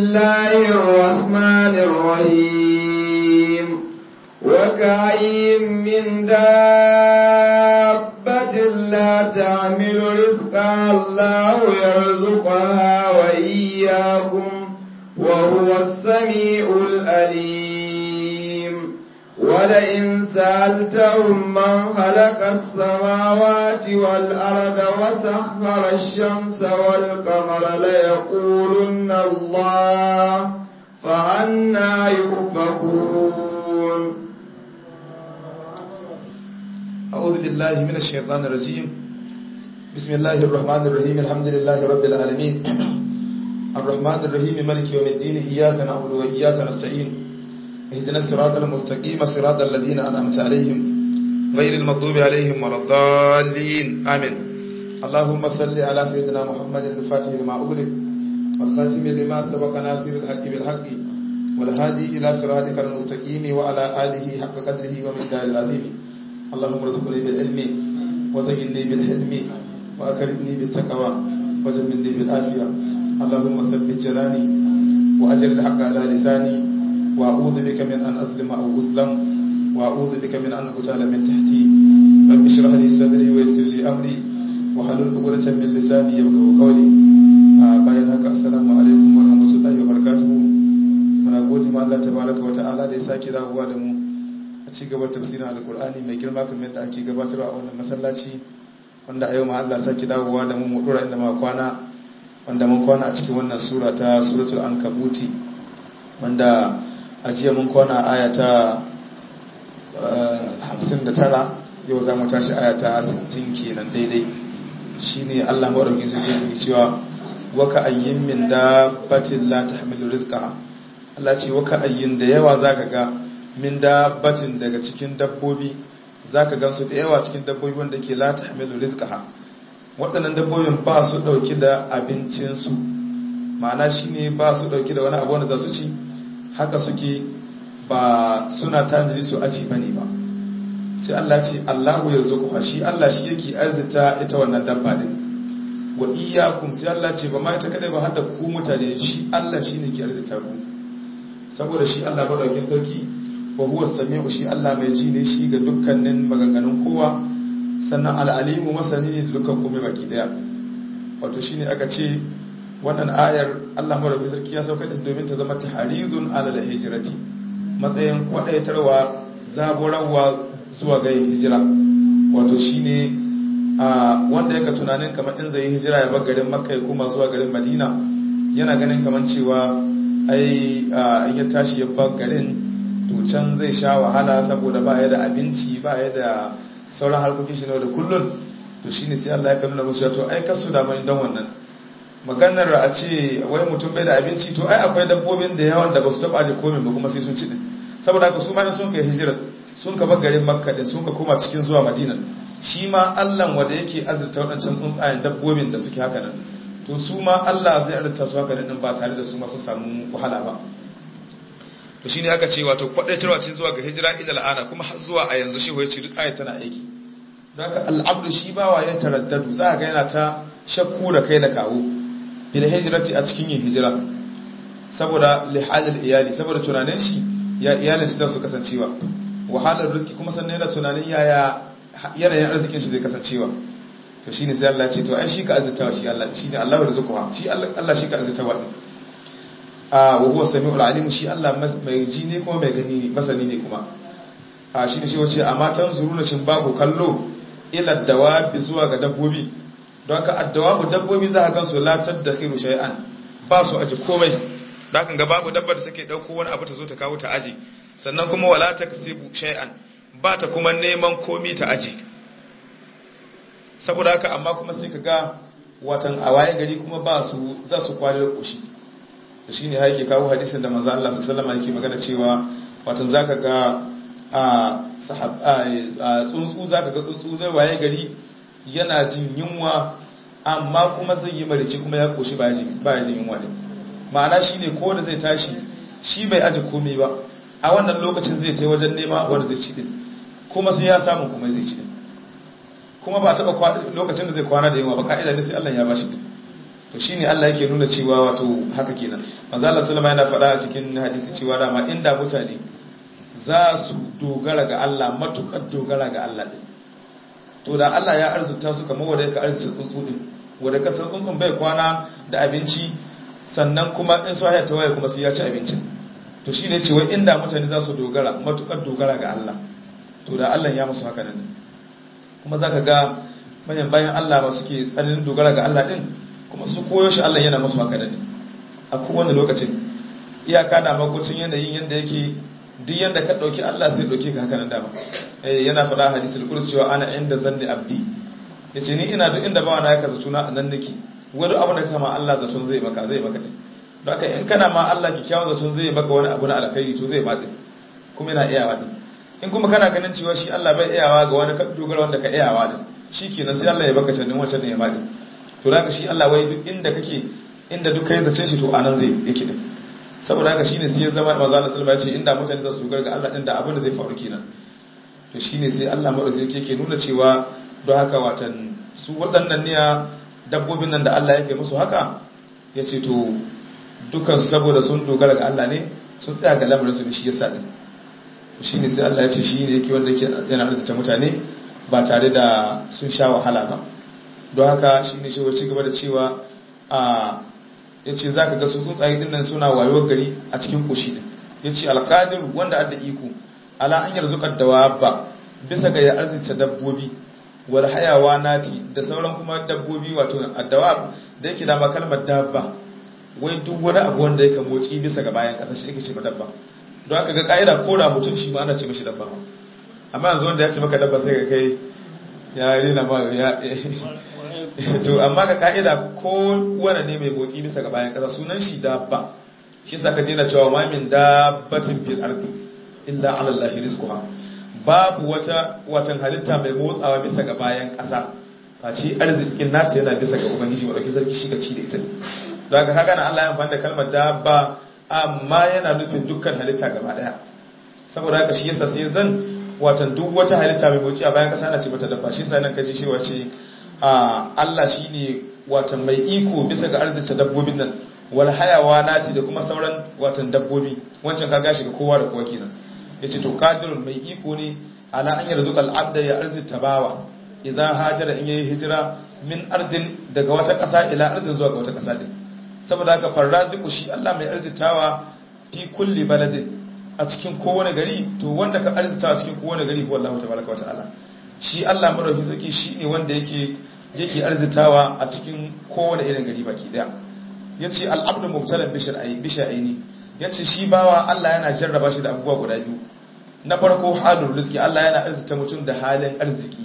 الله الرحمن الرحيم وكأين من دابة لا تعمل رزقها الله يرزقها وإياكم وهو السميع الأليم ولئن سألتهم من خلق السماوات والأرض وسخر الشمس والقمر ليقولن الله فأنا يؤفكون أعوذ بالله من الشيطان الرجيم بسم الله الرحمن الرحيم الحمد لله رب العالمين الرحمن الرحيم مالك يوم الدين إياك نعبد وإياك نستعين اهدنا الصراط المستقيم صراط الذين أنعمت عليهم غير المغضوب عليهم ولا الضالين آمين اللهم صل على سيدنا محمد الفاتح لما أغلق والخاتم لما سبق ناصر الحق بالحق والهادي إلى صراطك المستقيم وعلى آله حق قدره ومقدار العظيم اللهم ارزقني بالعلم وزينني بالحلم وأكرمني بالتقوى وجملني بالعافية اللهم ثبت جناني وأجر الحق على لساني وأعوذ بك من أن أظلم أو أظلم وأعوذ بك من أن أغتال من تحتي رب اشرح لي صدري ويسر لي أمري وحلل عقدة من لساني يفقهوا قولي bayan haka assalamu alaikum wa rahmatullahi wa barakatuhu muna gode ma Allah tabaraka wa ta'ala da ya sake dawowa da mu a ci gaba tafsirin alkur'ani mai girma kamar yadda ake gabatarwa a wannan masallaci wanda a yau ma Allah sake dawowa da mu mu dora inda ma kwana wanda mun kwana a cikin wannan sura ta suratul ankabuti wanda a jiya mun kwana aya ta 59 yau za mu tashi aya ta 60 kenan daidai shine Allah madaukakin sarki yake cewa waka ayyin min dabbatin la tahmilu rizqaha Allah ce waka ayyin da yawa zaka ga min dabbatin daga cikin dabbobi zaka gansu da yawa cikin dabbobi wanda ke la tahmilu rizqaha waɗannan dabbobin ba su dauki da abincin su ma'ana shine ba su dauki da wani abu wanda za su ci haka suke ba suna tanadi su aci bane ba sai Allah ce Allahu yarzuquha shi Allah shi yake arzita ita wannan dabba din wa iyyakum sai Allah ce ba ma ita kadai ba har da ku mutane shi Allah shine ke arzita ku saboda shi Allah madaukakin sarki wa huwa samiu shi Allah mai ji ne shi ga dukkanin maganganun kowa sannan al'alimu masani ne da dukkan komai baki daya wato shine aka ce wannan ayar Allah madaukakin sarki ya sauka da domin ta zama tahridun ala hijrati matsayin kwadaitarwa zaburarwa zuwa ga yin hijira wato shine a wanda yaka tunanin kamar in zai hijira ya bar garin makka ya koma zuwa garin madina yana ganin kamar cewa ai in ya tashi ya bar garin to can zai sha wahala saboda ba ya da abinci ba ya da sauran harkokin shi da kullun to shine sai Allah ya nuna musu to ai kasu da mai dan wannan maganar a ce wai mutum bai da abinci to ai akwai dabbobin da yawan da ba su taba aje komai ba kuma sai sun ci din saboda haka su ma in sun kai hijira sun ka bar garin makka din sun ka koma cikin zuwa madina shi ma Allah wanda yake azurta waɗancan tsuntsayen dabbobin da suke haka nan to su ma Allah zai azurta su haka nan ba tare da su ma sun samu wahala ba to shine aka ce wato kwadaitarwa ce zuwa ga hijira ila la'ana kuma har zuwa a yanzu shi waye ce duk ayat tana aiki don haka al'abdu shi bawa ya taraddadu za ga yana ta shakku da kai da kawo bil hijrati a cikin yin hijira saboda lihalil iyali saboda tunanin shi ya iyalin su su kasancewa wahalar rizki kuma sannan yana tunanin yaya yanayin arzikin shi zai kasancewa to shine sai Allah ya ce to ai shi ka azzatawa shi Allah shine Allah da zukuha shi Allah shi ka azzatawa din a wa huwa samiul alim shi Allah mai ji ne kuma mai gani ne masani ne kuma a shine shi wace amma tan zuruna shin babu kallo ila dawabi zuwa ga dabbobi don ka addawabu dabbobi za ka gansu la tadakhiru shay'an ba su aji komai da kan ga babu dabbar da take dauko wani abu ta zo ta kawo ta aji sannan kuma wala taksibu shay'an ba ta kuma neman komi ta aji saboda haka amma kuma sai ka ga watan a waye gari kuma ba su za su kwari da koshi da shine haike kawo hadisin da manzo Allah sallallahu alaihi yake magana cewa watan zaka ga a sahab a tsuntsu zaka ga tsuntsu zai waye gari yana jin yunwa amma kuma zai yi marici kuma ya koshi ba ya jin yunwa ne ma'ana shine ko da zai tashi shi bai aji komai ba a wannan lokacin zai ta wajen nema wanda zai ci din kuma sai ya samu kuma zai ci din kuma ba taba lokacin da zai kwana da yawa ba ka'ida ne sai Allah ya bashi din to shine Allah yake nuna cewa wato haka kenan manzo Allah sallama yana faɗa a cikin hadisi cewa dama inda mutane za su dogara ga Allah matukar dogara ga Allah din to da Allah ya arzuta su kamar wanda yake arzuta tsuntsu din wanda kasar tsuntsun bai kwana da abinci sannan kuma in su haya tawaye kuma sai ya ci abincin to shine ce wai inda mutane za su dogara matukar dogara ga Allah to da Allah ya musu haka nan kuma zaka ga manyan bayan Allah ba suke tsananin dogara ga Allah din kuma su koyo shi Allah yana musu haka nan a kowane lokacin iyaka da makocin yanayin yanda yake duk yanda ka dauki Allah sai dauke ka haka nan dama eh yana faɗa hadisul qudsi cewa ana inda zanni abdi yace ni ina duk inda bawa na ya kaza tuna anan nake wani abu da kama Allah zaton zai maka zai maka din don haka in kana ma Allah kikkiawan zaton zai maka wani abu na alkhairi to zai ma din kuma yana iyawa din in kuma kana ganin cewa shi Allah bai iyawa ga wani dogara wanda ka iyawa din shikenan sai Allah ya baka canin wancan ne ya ma din to haka shi Allah wai duk inda kake inda duk kai zace shi to anan zai yake din saboda haka shine sai ya zama manzo Allah sallallahu alaihi wasallam ya ce inda mutane za su dogara ga Allah din da abin da zai faru kenan to shine sai Allah madaukakin yake nuna cewa don haka watan su waɗannan ne dabbobin nan da Allah ya kai musu haka ya ce to dukansu saboda sun dogara ga Allah ne sun tsaya ga lamarin su shi yasa din shi ne sai Allah ya ce shi ne yake wanda yake yana arzita mutane ba tare da sun sha wahala ba don haka shi ne shi ci gaba da cewa a ya ce za ka ga su tsuntsaye din nan suna wayewar gari a cikin koshi din ya ce alƙadiru wanda adda iko ala an yarzuƙar da ba bisa ga ya arzita dabbobi wal hayawa nati da sauran kuma dabbobi wato addawa da yake da ma kalmar dabba wai duk wani abu wanda yake motsi bisa ga bayan kasa shi yake ce dabba don haka ga ka'ida ko da mutum shi ma ana ce mishi dabba amma yanzu wanda ya ce maka dabba sai ga kai ya rena ma ya to amma ga ka'ida ko wani ne mai motsi bisa ga bayan kasa sunan shi dabba shi yasa ka je na cewa ma min dabbatin fil ardi illa ala allahi rizquha babu wata watan halitta mai motsawa bisa ga bayan ƙasa face arzikin nata yana bisa ga ubangiji wadda sarki shi ga ci da ita don haka kaga na Allah ya amfani da kalmar dabba amma yana nufin dukkan halitta gaba daya saboda haka shi yasa sai zan watan duk wata halitta mai motsi a bayan ƙasa ana ce mata dabba shi yasa nan kaji shi wace a Allah shine watan mai iko bisa ga arzikin dabbobin nan wal hayawa nati da kuma sauran watan dabbobi wancan kaga shi ga kowa da kowa kenan yace to qadirun mai iko ne ala an yarzuqal abda ya arzita bawa idan hajara in yayi hijira min ardin daga wata ƙasa ila ardin zuwa ga wata ƙasa din saboda haka farraziku shi Allah mai arzitawa fi kulli baladin a cikin kowane gari to wanda ka arzitawa cikin kowane gari ko Allah tabaraka wataala shi Allah madaukakin sarki shine wanda yake yake arzitawa a cikin kowane irin gari baki daya yace al-abdu mubtalan bi shay'aini yace shi bawa Allah yana jarraba shi da abubuwa guda biyu na farko halin rizki Allah yana arzita mutum da halin arziki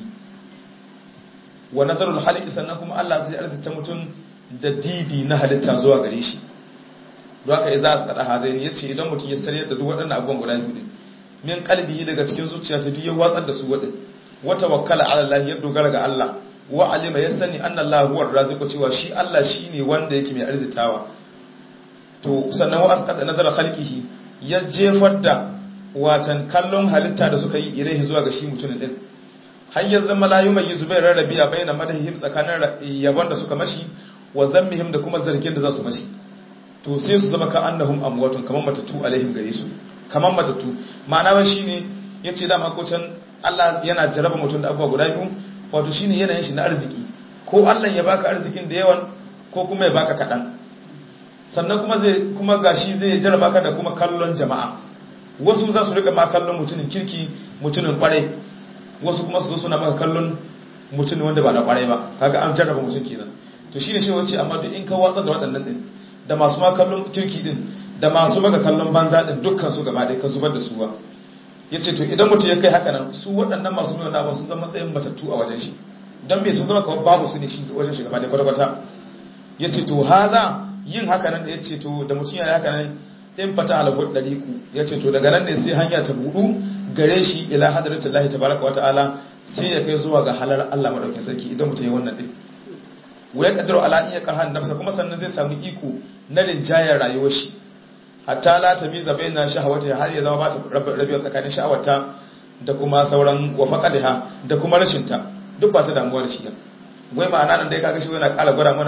wa nazarul haliki sannan kuma Allah zai arzita mutum da dibi na halitta zuwa gare shi don haka idza asqada hazaini yace idan mutum ya sarye da duk waɗannan abubuwan guda biyu min qalbihi daga cikin zuciya ta duk ya watsar da su wadin wa tawakkala ala Allah ya dogara ga Allah wa alima ya sani anna Allah huwa raziqu cewa shi Allah shine wanda yake mai arzitawa to sannan wa asqada nazara khalqihi ya jefar da watan kallon halitta da suka yi ilaihi zuwa ga shi mutumin din har ya zama la yumai zubair rarrabiya baina madahim tsakanin yabon da suka mashi wa zammihim da kuma zargin da za su mashi to sai su zama ka annahum amwatun kaman matatu alaihim gare su kaman matatu ma'ana wai shine yace da makocin Allah yana jaraba mutum da abubuwa guda biyu wato shine yanayin shi na arziki ko Allah ya baka arzikin da yawan ko kuma ya baka kadan sannan kuma zai kuma gashi zai jaraba ka da kuma kallon jama'a wasu za su rika ma kallon mutumin kirki mutumin kwarai wasu kuma su zo suna maka kallon mutumin wanda ba na kwarai ba kaga an jarraba mutum kenan to shine shi wace amma duk in ka watsar da waɗannan din da masu ma kallon kirki din da masu maka kallon banza din dukkan su gaba ɗaya ka zubar da su ba yace to idan mutum ya kai haka nan su waɗannan masu nuna ba sun zama matsayin matattu a wajen shi don me sun zama kawai babu su ne shi wajen shi gaba ɗaya kwata yace to haza yin haka nan da yace to da mutum ya yi haka nan in fata alhud dariku yace to daga nan ne sai hanya ta budu gare shi ila hadratin Allah tabaraka wataala sai ya kai zuwa ga halar Allah madaukakin sarki idan mutum ya wannan din wa yaqdiru ala iya karhan nafsa kuma sannan zai samu iko na rinjayar rayuwar shi hatta la tamiza baina shahawati har ya zama ba ta rabiya tsakanin sha'awarta da kuma sauran wafaqadiha da kuma rashin ta duk ba ta damuwa da shi wai ma'ana nan dai kaga shi yana ƙara gwada mana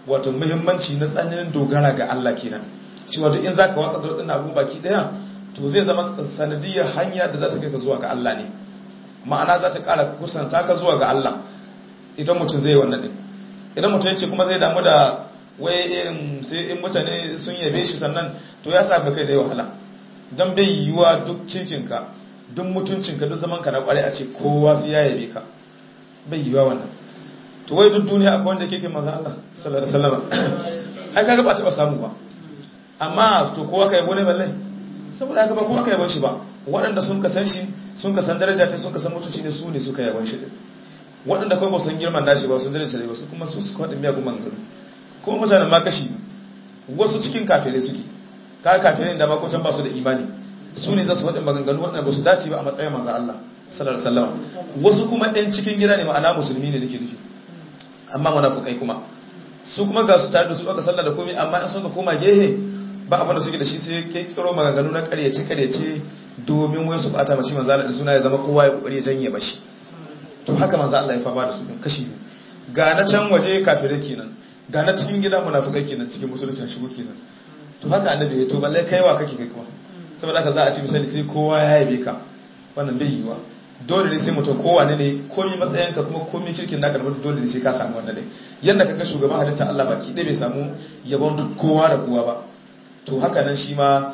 wato muhimmanci na tsananin dogara ga Allah kenan cewa duk in zaka watsa da wadannan abu baki daya to zai zama sanadiyar hanya da za ta kai ka zuwa ga Allah ne ma'ana za ta ƙara kusanta ka zuwa ga Allah idan mutum zai yi wannan din idan mutum ya ce kuma zai damu da wai irin sai in mutane sun yabe shi sannan to ya sa kai da yi wahala don bai yiwuwa duk kirkinka duk mutuncinka duk zamanka na kwarai a ce kowa sai ya yabe ka bai yiwuwa wannan to wai duk duniya akwai wanda kirkin manzan Allah sallallahu alaihi wasallam ai kaga ba taɓa samu ba amma to kowa ka yabo ne balle saboda haka ba kowa ka yabon shi ba waɗanda sun ka san shi sun ka san daraja ta sun ka san mutunci ne su ne suka yabon shi din waɗanda kuma ba san girman nashi ba sun daraja ne ba su kuma su suka faɗin miyagun maganganu kuma mutanen ma kashi wasu cikin kafirai suke ka kafirai da makocan ba su da imani su ne za su faɗin maganganu waɗanda ba su dace ba a matsayin manzo Allah sallallahu alaihi wasallam wasu kuma ɗan cikin gida ne ma'ana musulmi ne nake nufi amma munafukai kuma su kuma ga su tare da su aka sallah da komai amma in sun ka koma gehe ba abin da suke da shi sai kai kiro maganganu na ƙaryace ƙaryace domin wai su bata mashi manzo Allah da suna ya zama kowa ya kokari ya janye mashi to haka manzo Allah ya fama da su din kashi biyu ga na can waje kafirai kenan ga na cikin gida munafikai kenan cikin musulunci shigo kenan to haka annabi ya to balle kaiwa kake kai kuma saboda haka za a ci misali sai kowa ya yabe ka wannan bai yiwa dole ne sai mutum kowa ne ne komai matsayinka kuma komai kirkin naka da dole ne sai ka samu wannan dai yanda kaga shugaban halitta Allah baki dai bai samu yabon duk kowa da kowa ba to haka nan shi ma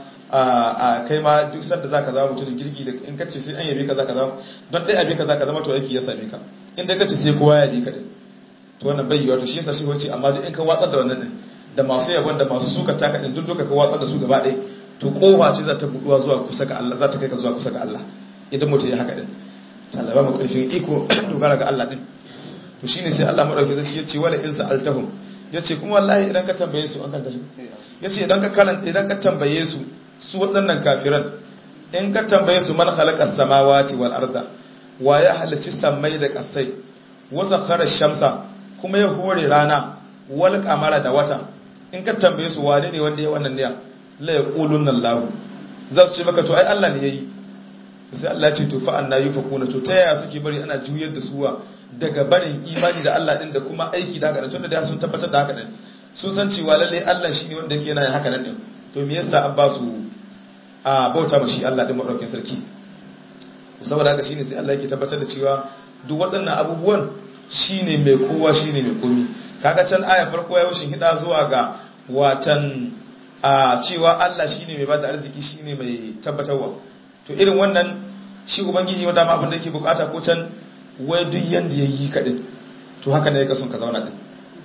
a kai ma duk sanda zaka zama mutumin kirki da in kace sai an yabe ka zaka zama don dai abe ka zaka zama to aiki ya same ka in dai kace sai kowa ya yabe ka din to wannan bai yiwa to shi yasa shi wace amma duk in ka watsar da wannan din da masu yabon da masu suka taka din duk duka ka watsar da su gaba ɗaya to kofa ce za ta buduwa zuwa kusa ga Allah za ta kai ka zuwa kusa ga Allah idan mutum ya haka din Allah ba mu karfin iko dogara ga Allah din to shine sai Allah madauki zai ce wala in sa'altahum yace kuma wallahi idan ka tambaye su an kan tashi yace idan ka karanta idan ka tambaye su su waɗannan kafiran in ka tambaye su man khalaqa samawati wal arda wa ya halicci sammai da kasai wa sakhara shamsa kuma ya hore rana wal qamara da wata in ka tambaye su wane ne wanda ya wannan ne la yaqulun Allah za su ce maka to ai Allah ne yayi sai Allah ya ce to fa anna yufakuna to ta yaya suke bari ana juyar da suwa daga barin imani da Allah din da kuma aiki da haka tunda da sun tabbatar da haka din sun san cewa lalle Allah shine wanda yake yana haka nan din to me yasa an ba su a bauta mashi Allah din madaukakin sarki saboda haka shine sai Allah yake tabbatar da cewa duk waɗannan abubuwan shine mai kowa shine mai komi kaga can aya farko ya yoshin hida zuwa ga watan a cewa Allah shine mai bada arziki shine mai tabbatarwa to irin wannan shi ubangiji wanda ma abin da yake bukata ko can wai duk yanda yayi kadin to haka ne yake son ka zauna din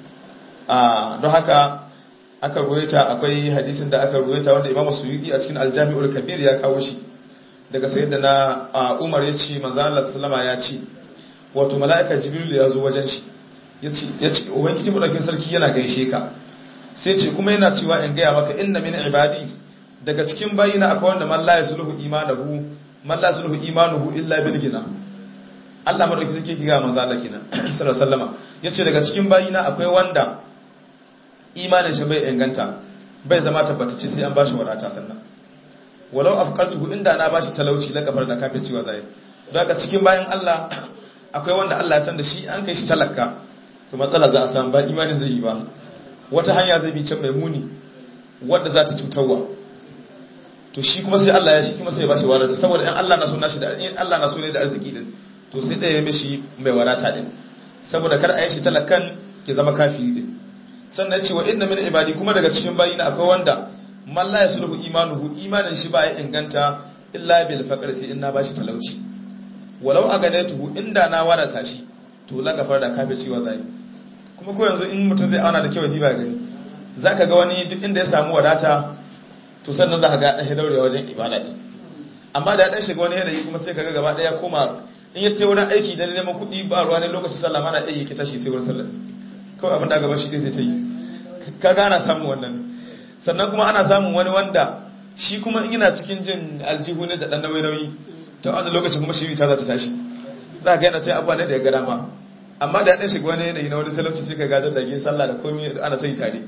a don haka aka ruwaita akwai hadisin da aka ruwaita wanda Imam Suyuti a cikin Al-Jami'ul Kabir ya kawo shi daga sayyidina Umar ya ce manzo Allah sallama ya ce wato mala'ika Jibril ya zo wajen shi yace yace ubangiji madaukin sarki yana gaishe ka sai ce kuma yana cewa in gaya maka inna min ibadi daga cikin bayina akwai wanda man la yasluhu imanuhu man la yasluhu imanuhu illa bil gina Allah madauki sarki ki ga manzo Allah kenan sallallahu alaihi wasallama yace daga cikin bayina akwai wanda imanin shi bai inganta bai zama tabbatacce sai an bashi wadata sannan walau afqaltuhu inda na bashi talauci la kafar da kafin cewa zai don haka cikin bayan Allah akwai wanda Allah ya san da shi an kai shi talaka to matsala za a samu ba imanin zai yi ba wata hanya zai bi can mai muni wadda za ta cutarwa to shi kuma sai Allah ya shi kuma sai ya bashi wadata saboda in Allah na so nashi da in Allah na so ne da arziki din to sai da ya mishi mai wadata din saboda kar a yi shi talakan ke zama kafiri din sannan cewa inna min ibadi kuma daga cikin bayina akwai wanda man la yasluhu imanuhu imanin shi ba ya inganta illa bil faqr sai in na bashi talauci walau aganatuhu inda na wadata shi to la gafar da kafir cewa zai kuma ko yanzu in mutum zai auna da kyau ji ba gani zaka ga wani duk inda ya samu wadata to sannan zaka ga dan daurewa wajen ibada din amma da ya dan shiga wani yanayi kuma sai kaga gaba daya koma in ya ce wurin aiki da neman kuɗi ba ruwa ne lokacin sallah mana iya yake tashi sai wurin sallah kawai abin da gaba shi zai ta yi kaga ana samun wannan sannan kuma ana samun wani wanda shi kuma in yana cikin jin aljihu ne da dan nauyi nauyi ta wani lokacin kuma shi ta za ta tashi za ka yana sai abuwa ne da ya gada ma amma da ya ɗan shiga wani yanayi na wani talauci sai ka gadar da gin sallah da komi ana ta yi tare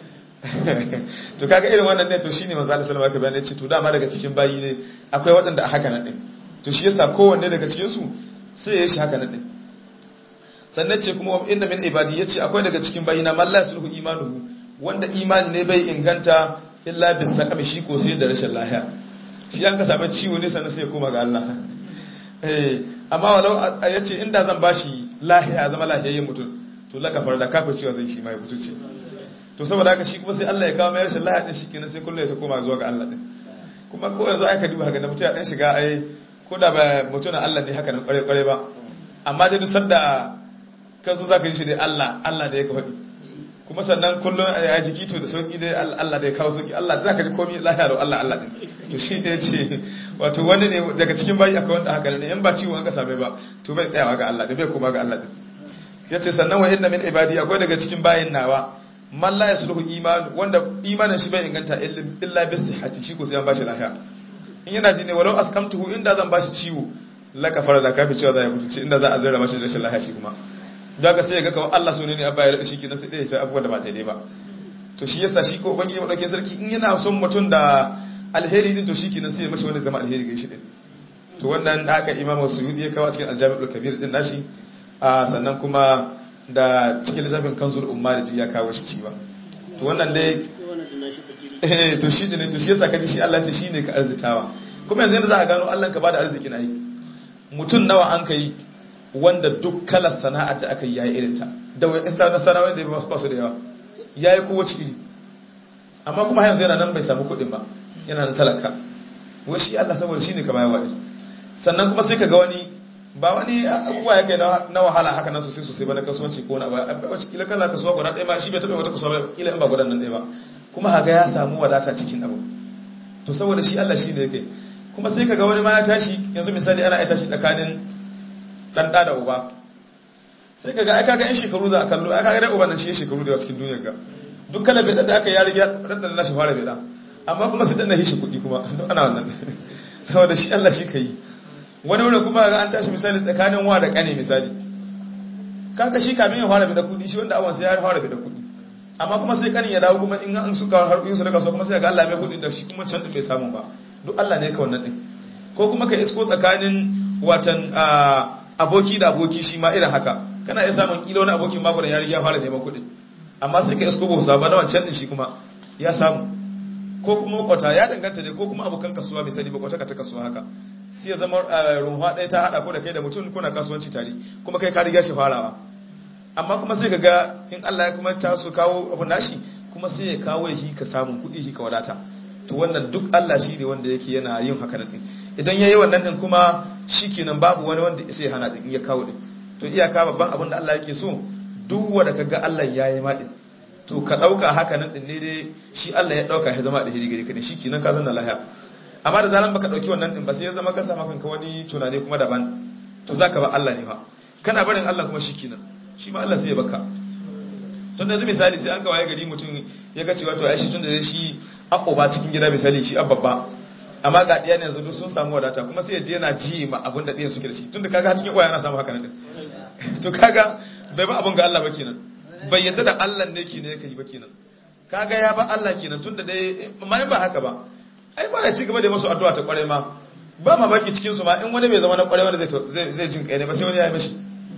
to kaga irin wannan ne to shine manzo Allah sallallahu alaihi wasallam ya ce to dama daga cikin bayi ne akwai waɗanda a haka nan din to shi yasa kowanne daga cikin su sai ya yi shi haka nan din sannan ce kuma inna min ibadi yace akwai daga cikin bayina man la sulhu imanuhu wanda imani ne bai inganta illa bis saqami shi ko sai da rashin lahiya shi an ka samu ciwo ne sannan sai ya koma ga Allah eh amma walau yace inda zan bashi lahiya zama lahiyayyen mutum to laka farda kafa cewa zai shi mai mutunci to saboda haka shi kuma sai Allah ya kawo mai rashin lahiya din shikenan sai kullu ya ta koma zuwa ga Allah din kuma ko yanzu aka duba haka da mutum ya dan shiga ai ko da ba mutum Allah ne haka nan kware kware ba amma dai duk sanda ka zo zaka yi shi dai Allah Allah da ya ka faɗi kuma sannan kullum a jiki to da sauki dai Allah da ya kawo sauki Allah zaka ji komai lahiya da Allah Allah din to shi ne ce wato wani ne daga cikin bayi akwai wanda haka ne in ba ciwo an ka same ba to bai tsayawa ga Allah da bai koma ga Allah din yace sannan wa inna min ibadi akwai daga cikin bayin nawa man la yasluhu iman wanda imanin shi bai inganta illa bi sihhati shi ko sai an bashi lafiya in yana ji ne walau askamtuhu inda zan bashi ciwo la kafara da kafi cewa za ya mutunci inda za a zira mashi rashin lafiya shi kuma daga sai ga kawai Allah so ne ne abba ya rada shi kenan sai dai sai abubuwan da ba daidai ba to shi yasa shi ko ubangiji madaukakin sarki in yana son mutum da alheri din to shi kenan sai ya mashi wani zama alheri ga shi din to wannan da aka imamu suyudi ya kawo cikin aljami'ul kabir din nashi sannan kuma da cikin lissafin kanzul umma da ya kawo shi ciwa to wannan dai eh to shi ne to shi yasa kaji shi Allah ce shine ka arzitawa kuma yanzu yanda za ka gano Allah ka bada arziki na yi mutum nawa an kai wanda duk kalar sana'ar da aka yi yayi irin ta da wai in sanar sana'ar da ba su da yawa yayi kowace iri amma kuma yanzu yana nan bai samu kuɗin ba yana nan talaka wai shi Allah saboda shine ka bayar wadi sannan kuma sai ka ga wani ba wani abubuwa ya kai na wahala haka nan sosai sosai ba na kasuwanci ko na ba wacce kila kala kasuwa guda ɗaya ma shi bai taɓa wata kasuwa ba kila in ba gudan nan ɗaya ba kuma haga ya samu wadata cikin abu to saboda shi Allah shi ne yake kuma sai kaga wani ma ya tashi yanzu misali ana ya tashi tsakanin dan da da uba sai kaga ai kaga yan shekaru za a kallo ai kaga dai uban nan shi shekaru da cikin duniyar ga duk kala bai da aka ya riga dan da nashi fara bai da amma kuma sai dan na hishi kuɗi kuma duk ana wannan saboda shi Allah shi kai wani wurin kuma ga an tashi misali tsakanin wa da kane misali kaka shi kamin ya fara da kudi shi wanda awan sai ya fara da kudi amma kuma sai kanin ya dawo kuma in an suka har yin su daga so kuma sai ga Allah mai kudi da shi kuma can din bai samu ba duk Allah ne ka wannan din ko kuma ka isko tsakanin watan aboki da aboki shi ma irin haka kana iya samun kila wani abokin mako da ya riga ya fara neman kudi amma sai ka isko ba sa ba na wancan din shi kuma ya samu ko kuma makwata ya danganta ne ko kuma abokan kasuwa misali makwata ka ta kasuwa haka sai ya zama runwa ɗaya ta haɗa ko da kai da mutum kuna kasuwanci tare kuma kai ka riga shi farawa amma kuma sai ka ga in Allah ya kuma ta su kawo abu nashi kuma sai ya kawo shi ka samun kuɗi shi ka wadata to wannan duk Allah shi ne wanda yake yana yin haka nan din idan yayi wannan din kuma shikenan babu wani wanda sai hana din ya kawo din to iyaka babban abin da Allah yake so duk wanda kaga Allah yayi ma din to ka dauka haka nan din ne dai shi Allah ya dauka ya zama da hiri gari ka shikenan ka zanna lahiya amma da zaran baka dauki wannan din ba sai ya zama ka samu kanka wani tunani kuma daban to zaka ba Allah ne fa kana barin Allah kuma shikenan shi ma Allah sai ya baka tun da misali sai an kawaye gari mutum ya ga cewa to ai shi tun da shi ba cikin gida misali shi babba amma ga diya ne yanzu duk sun samu wadata kuma sai ya je yana ji ma abin da diyan suke da shi tun da kaga cikin uwa yana samu haka nan to kaga bai ba abin ga Allah ba kenan bai yadda da Allah ne ke ne yake yi ba kenan kaga ya ba Allah kenan tun da dai amma ba haka ba ai ba ya ci gaba da masu addu'a ta kware ma ba ma baki cikin su ma in wani bai zama na kware wanda zai zai jin kai ne ba sai wani ya yi mashi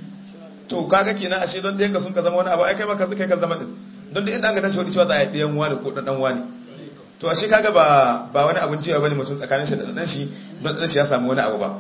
to kaga kenan ashe don da yanka sun ka zama wani abu ai kai ma ka kai ka zama din don da inda an ga tashi wani cewa za a yi ɗayan wani ko ɗan wani to ashe kaga ba ba wani abun cewa bane mutum tsakanin shi da ɗan shi don ɗan shi ya samu wani abu ba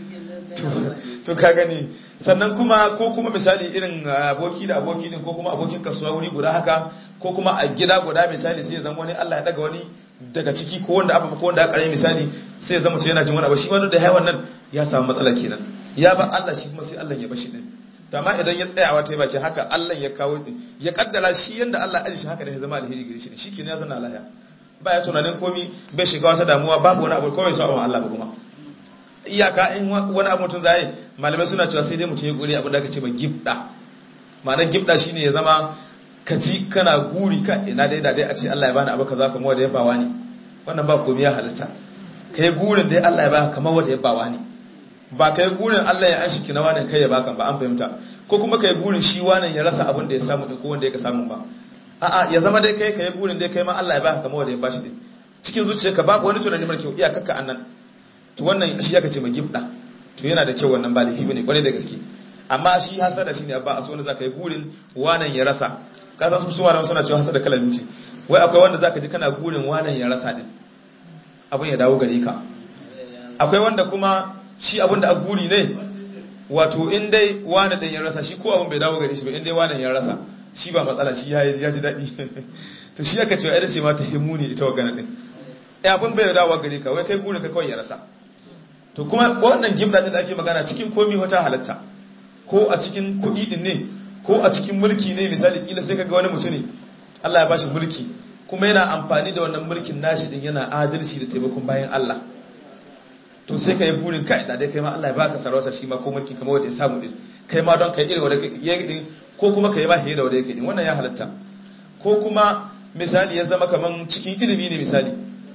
to ka gani sannan kuma ko kuma misali irin aboki da aboki din ko kuma abokin kasuwa wuri guda haka ko kuma a gida guda misali sai ya zama wani Allah ya daga wani daga ciki ko wanda abu ko wanda aka yi misali sai ya zama mutum yana jin wani abu shi wani da haiwan nan ya samu matsala kenan ya ba Allah shi kuma sai Allah ya bashi din to amma idan ya tsayawa ta yi baki haka Allah ya kawo din ya kaddara shi yanda Allah ya shi haka da ya zama alheri gare shi shi kenan ya zana lahiya ba ya tunanin komi bai shiga wata damuwa babu wani abu kawai sa Allah ba kuma iyaka in wani abu mutum zai malamai suna cewa sai dai mutum ya gure abin da aka ce mai gibda ma'anar gibda shine ya zama ka ji kana guri ka ina dai da dai a ce Allah ya bani abu kaza kamar wanda ya bawa ne wannan ba komai ya halitta kai gurin dai Allah ya baka kamar wanda ya bawa ne ba kai gurin Allah ya an shiki na wani kai ya baka ba an fahimta ko kuma kai gurin shi wani ya rasa abin da ya samu ko wanda ya ka samu ba a'a ya zama dai kai kai gurin dai kai ma Allah ya baka kamar wanda ya bashi din cikin zuciyarka babu wani tunani mara kyau iyakakka annan to wannan shi aka ce mai gibda to yana da kyau wannan ba laifi bane kwarai da gaske amma shi hasada shine ba a so wanda zaka yi burin wanan ya rasa ka san su suwa suna cewa hasada kala biyu ce wai akwai wanda zaka ji kana burin wanan ya rasa din abin ya dawo gare ka akwai wanda kuma shi abin da a guri ne wato in dai wani ɗin ya rasa shi ko abin bai dawo gare shi ba in dai wani ya rasa shi ba matsala shi ya ji daɗi to shi aka cewa ita ce ma ta himu ne ita wagana ɗin ya abin bai dawo gare ka wai kai gurin ka kawai ya rasa to kuma wannan gimna ɗin da ake magana cikin komi wata halatta ko a cikin kuɗi ɗin ne ko a cikin mulki ne misali kila sai kaga wani mutum ne Allah ya bashi mulki kuma yana amfani da wannan mulkin nashi din yana adalci da taimakon bayan Allah to sai ka yi burin kai da dai kai ma Allah ya baka sarauta shi ma ko mulki kamar wanda ya samu din kai ma don kai irin wanda ya din ko kuma kai ma hiye da wanda yake din wannan ya halatta ko kuma misali ya zama kaman cikin ilimi ne misali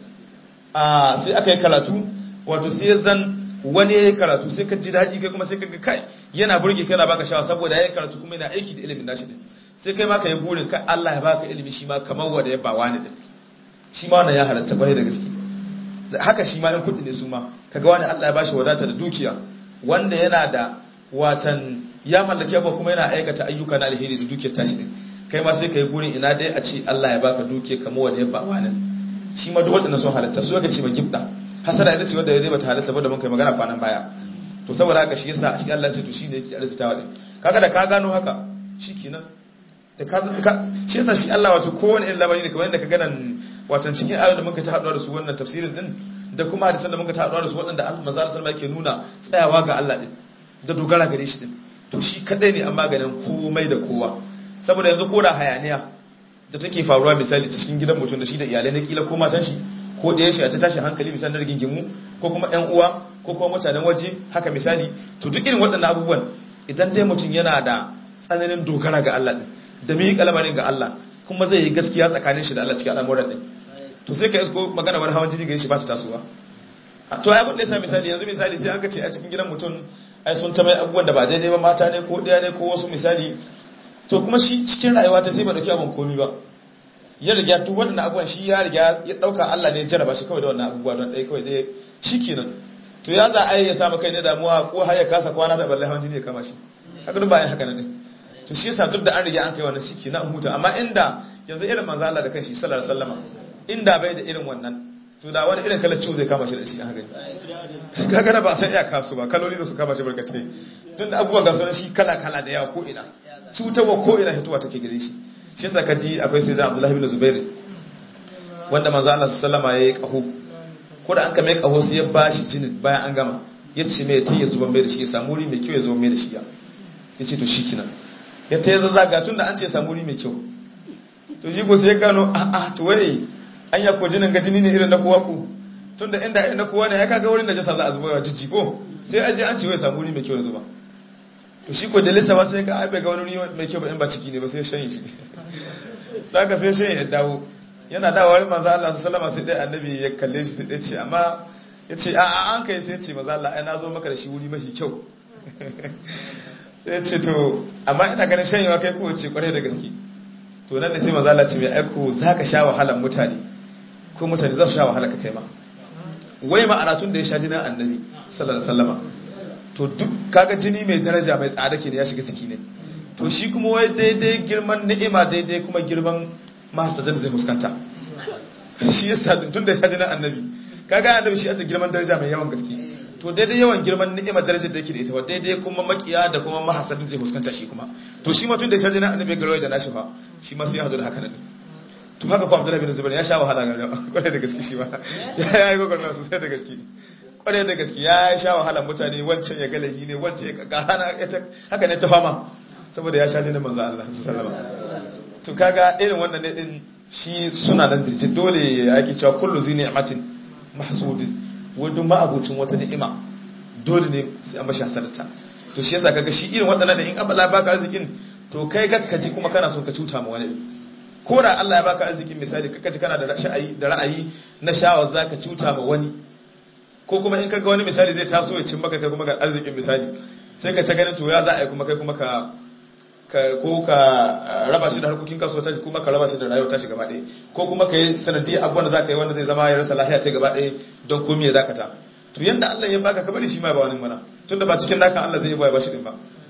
a sai aka yi karatu wato sai ya zan wani ya yi karatu sai ka ji daɗi kai kuma sai ka ga kai yana burge kai na baka shawa saboda ya yi karatu kuma yana aiki da ilimin nashi din sai kai ma ka yi burin kai Allah ya baka ilimi shi ma kamar wanda ya ba wani din shi ma wannan ya halatta kwarai da gaske haka shi ma yan kuɗi ne su ma kaga wani Allah ya bashi wadata da dukiya wanda yana da watan ya mallaki abuwa kuma yana aikata ayyuka na alheri da dukiyar tashi din kai ma sai kai gurin ina dai a ce Allah ya baka dukiya kamar wanda ya ba wani shi ma duk waɗannan sun halatta su aka ce ma gibda hasara ita ce wanda zai bata halatta ba da mun kai magana kwanan baya to saboda haka shi yasa shi Allah ya ce to shine yake arzitawa din kaga da ka gano haka shikenan da ka shi yasa shi Allah wato kowane irin labari ne kamar yadda ka ganan watan cikin ayoyin da muka ta haɗuwa da su wannan tafsirin din da kuma hadisan da muka ta haɗuwa da su waɗanda Allah maza sallama yake nuna tsayawa ga Allah din da dogara gare shi din to shi kadai ne an maganin komai da kowa saboda yanzu ko da hayaniya da take faruwa misali ta cikin gidan mutum da shi da iyalai na kila ko matan shi ko da yashi a ta tashi hankali misali na rigingimu ko kuma ƴan uwa ko kuma mutanen waje haka misali to duk irin waɗannan abubuwan idan dai mutum yana da tsananin dogara ga Allah din da miƙa lamarin ga Allah kuma zai yi gaskiya tsakanin shi da Allah cikin al'amuran din to sai ka isko magana wani hawan jini ga shi ba ta tasowa to ai abin da yasa misali yanzu misali sai aka ce a cikin gidan mutum ai sun ta mai abubuwan da ba daidai ba mata ne ko ɗaya ne ko wasu misali to kuma shi cikin rayuwa ta sai ba dauki abin komi ba ya riga duk waɗannan abubuwan shi ya riga ya ɗauka Allah ne ya jarraba shi kawai da wannan abubuwa don ɗaya kawai ɗaya shi kenan to ya za a yi ya samu kai ne damuwa ko har ya kasa kwana da balle hawan jini ya kama shi haka duk bayan haka ne to shi yasa duk da an riga an kai wannan shi kenan an huta amma inda yanzu irin manzo Allah da kanshi sallallahu alaihi wasallama inda bai da irin wannan to da wani irin kalar ciwo zai kama shi da shi a haka kaga da ba san iya kasu ba kaloli da su kama shi barkatai tun da abubuwa ga sunan shi kala kala da yawa ko ina cutarwa ko ina hituwa take gare shi shi yasa kaji akwai sai da Abdullahi bin Zubair wanda manzo Allah sallama yayi kaho ko da an kame kaho sai ya bashi jinin bayan an gama ya ce mai ta ya zuba mai da shi ya samu wuri mai kyau ya zuba mai da shi ya ce to shikenan ya ta yi zazzaga tun da an ce samu wuri mai kyau to shi ko sai ya gano a a to wai an ya ko jinin ga jini ne irin na kowa ku tun da inda irin na kowa ne ya kaga wurin da jasa za a zuba wa jijji ko sai aje an ce wai samu wuri mai kyau ya zuba to shi ko dalisa ba sai ga ai bai ga wani wuri mai kyau ba in ba ciki ne ba sai shan shi daga sai shan ya dawo yana dawo wani manzo Allah sallama sai dai annabi ya kalle shi sai dai ce amma ya ce a'a an kai sai ce manzo Allah ai na zo maka da shi wuri mafi kyau sai ce to amma ina ganin shanyewa kai ko ce kwarai da gaske to nan ne sai manzo Allah ce mai aiko zaka sha wahalan mutane ko mutane za su sha wahala ka kai ma wai ma'ana tun da ya sha jinin annabi sallallahu alaihi wasallama to duk kaga jini mai daraja mai tsada ke ne ya shiga ciki ne to shi kuma wai daidai girman ni'ima daidai kuma girman mahasadan zai fuskanta shi yasa tun da ya sha jinin annabi kaga annabi shi da girman daraja mai yawan gaske to daidai yawan girman ni'imar darajar da yake da ita wa daidai kuma makiya da kuma mahasadin zai fuskanta shi kuma to shi ma tun da ya sha jinin annabi ga rawai da nashi fa shi ma sai ya hadu da haka nan to haka ko Abdullahi bin Zubair ya sha wahala ga kwarai da gaske shi ba ya yi gogar nasu sai da gaske kwarai da gaske ya sha wahala mutane wancan ya galahi ne wancan ya ga hana haka ne ta fama saboda ya sha jinin manzo Allah sallallahu alaihi to kaga irin wannan ne din shi suna nan birjin dole yake cewa kullu zi ni'matin mahsudin wanda ma'abucin wata ni'ima dole ne sai an bashi hasarta to shi yasa kaga shi irin waɗannan da in Allah baka arzikin to kai ga kaji kuma kana so ka cuta ma wani ko da Allah ya baka arzikin misali kaka ji kana da ra'ayi da ra'ayi na shawar zaka cuta ma wani ko kuma in kaga wani misali zai taso ya cin maka kai kuma ga arzikin misali sai ka ta ganin to ya za a yi kuma kai kuma ka ko ka raba shi da harkokin kasuwa ta kuma ka raba shi da rayuwa ta shi gaba ɗaya ko kuma ka yi sanadiyar abubuwan da za ka yi wanda zai zama ya rasa lahiya ta gaba ɗaya don komi ya dakata to yanda Allah ya baka kabari shi ma ba wani mana tun da ba cikin naka Allah zai yi ba shi din ba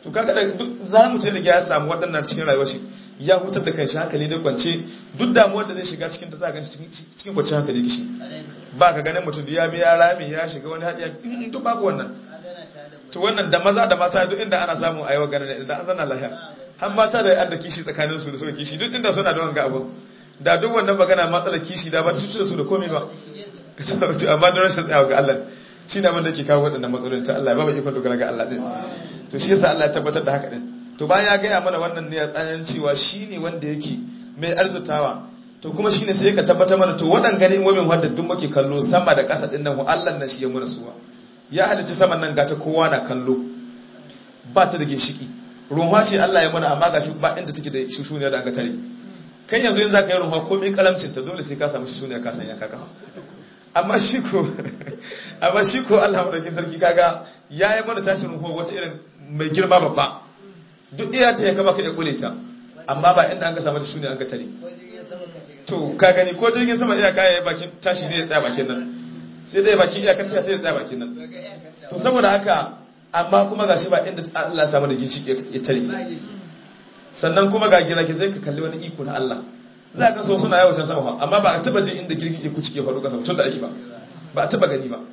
to kaga da duk za mu da ya samu waɗannan cikin rayuwar shi ya hutar da kanshi hankali ne kwance duk damuwar da zai shiga cikin ta za ga cikin kwanciyar hankali kishi ba ka ganin mutum da ya biya rami ya shiga wani haɗiya in duk babu wannan to wannan da maza da mata duk inda ana samu a yi wa ganin da an zana lahiya har mata da yan da kishi tsakanin su da suka kishi duk inda suna da wanga abu da duk wannan magana matsalar kishi da ba ta cuci da su da komai ba amma don rashin tsayawa ga Allah shi ne abin da ke kawo waɗannan matsalolin ta Allah ba mai ikon dogara ga Allah din to shi yasa Allah ya tabbatar da haka din to bayan ya gaya mana wannan ne ya tsayan cewa shi ne wanda yake mai arzutawa to kuma shi ne sai ka tabbatar mana to waɗan gani wamin wanda duk muke kallo sama da ƙasa ɗin nan Allah na shi ya muna suwa ya halitta saman nan gata kowa na kallo ba ta da ginshiki ruwa ce Allah ya muna amma gashi ba inda take da shushuniya da aka tare kai yanzu yanzu ka yi ruwa ko mai kalamcin ta dole sai ka samu shushuniya ka sanya kaka amma shi ko amma shi ko Allah madaukin sarki kaga ya yi mana tashin ruwa wata irin mai girma babba duk iya ce ya kama ka ya kule ta amma ba inda an ka samu da shushuniya an ka tare to ka gani ko jirgin sama iya kaya bakin tashi ne ya tsaya bakin nan sai dai bakin iyakar ta ya tsaya bakin nan to saboda haka amma kuma gashi ba inda Allah ya samu da ginshi ya tare sannan kuma ga girage zai ka kalli wani iko na Allah za ka so suna yawo can sama amma ba a taba jin inda girgije ku cike faru kasa tun da ake ba ba a taba gani ba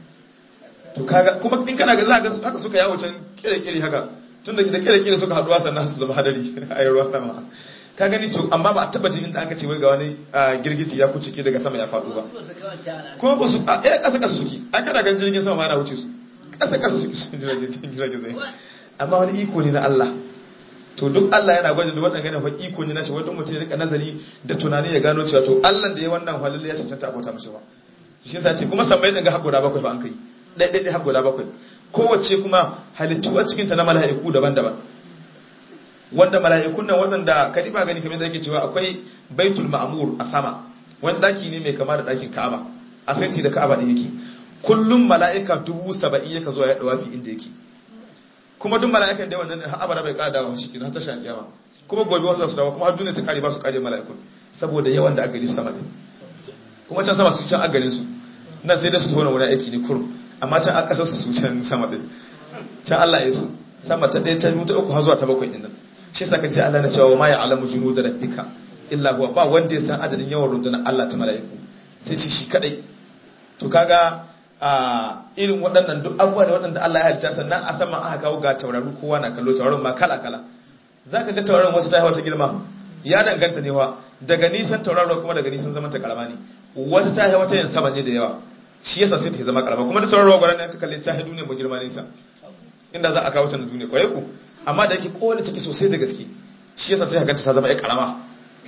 to kaga kuma in kana ga za ka haka suka yawo can kire-kire haka tun da kire-kire suka haduwa sannan su zama hadari a yi ruwa sama ka gani to amma ba a taba jin inda aka ce wai ga wani girgiji ya kucike daga sama ya faɗo ba ko ba su a eh kasa kasa suke an kana ganin jirgin sama ma yana wuce su kasa kasa suke su jirgin zai amma wani iko ne na Allah to duk Allah yana gwada da wannan ganin fa iko ne na shi wanda mutum ya rika nazari da tunani ya gano cewa to Allah da ya wannan halalle ya cancanta abota mishi ba shi yasa ce kuma sammai din ga hakura bakwai ba an kai dai dai dai hakura bakwai kowace kuma halittu a cikin ta na mala'iku daban-daban wanda mala'ikun nan waɗanda kadi ba gani kamar da yake cewa akwai baitul ma'mur a sama wani daki ne mai kama da dakin Ka'aba a sai da Ka'aba din yake kullum mala'ika dubu saba'in yaka zuwa ya dawafi inda yake kuma duk mala'ikan da wannan har abada bai kada dawo shi kenan ta shan kiyama kuma gobe wasu su dawo kuma har duniya ta kare ba su kare mala'ikun saboda yawan da aka gani sama din kuma can sama su can agarin su nan sai da su tona wani aiki ne kurum amma can an kasa su su can sama din can Allah ya so sama ta ɗaya ta biyu ta uku har zuwa ta bakwai din nan shi yasa kace Allah na cewa ma ya'lamu junuda rabbika illa huwa ba wanda ya san adadin yawan rundunar Allah ta mala'iku sai shi shi kadai to kaga a irin waɗannan duk abubuwa da waɗanda Allah ya halitta sannan a sama aka kawo ga tauraru kowa na kallo tauraron ma kala kala zaka ga tauraron wasu ta yi wata girma ya danganta ne wa daga nisan tauraron kuma daga nisan zaman ta karama ne wata ta yi wata yin sama ne da yawa shi yasa sai ta zama karama kuma da tauraron gwaran ne ka kalle ta yi duniya mu girma nisa inda za a kawo ta na duniya kwaye ku amma da yake kowane ciki sosai da gaske shi yasa sai ka ganta ta zama ya karama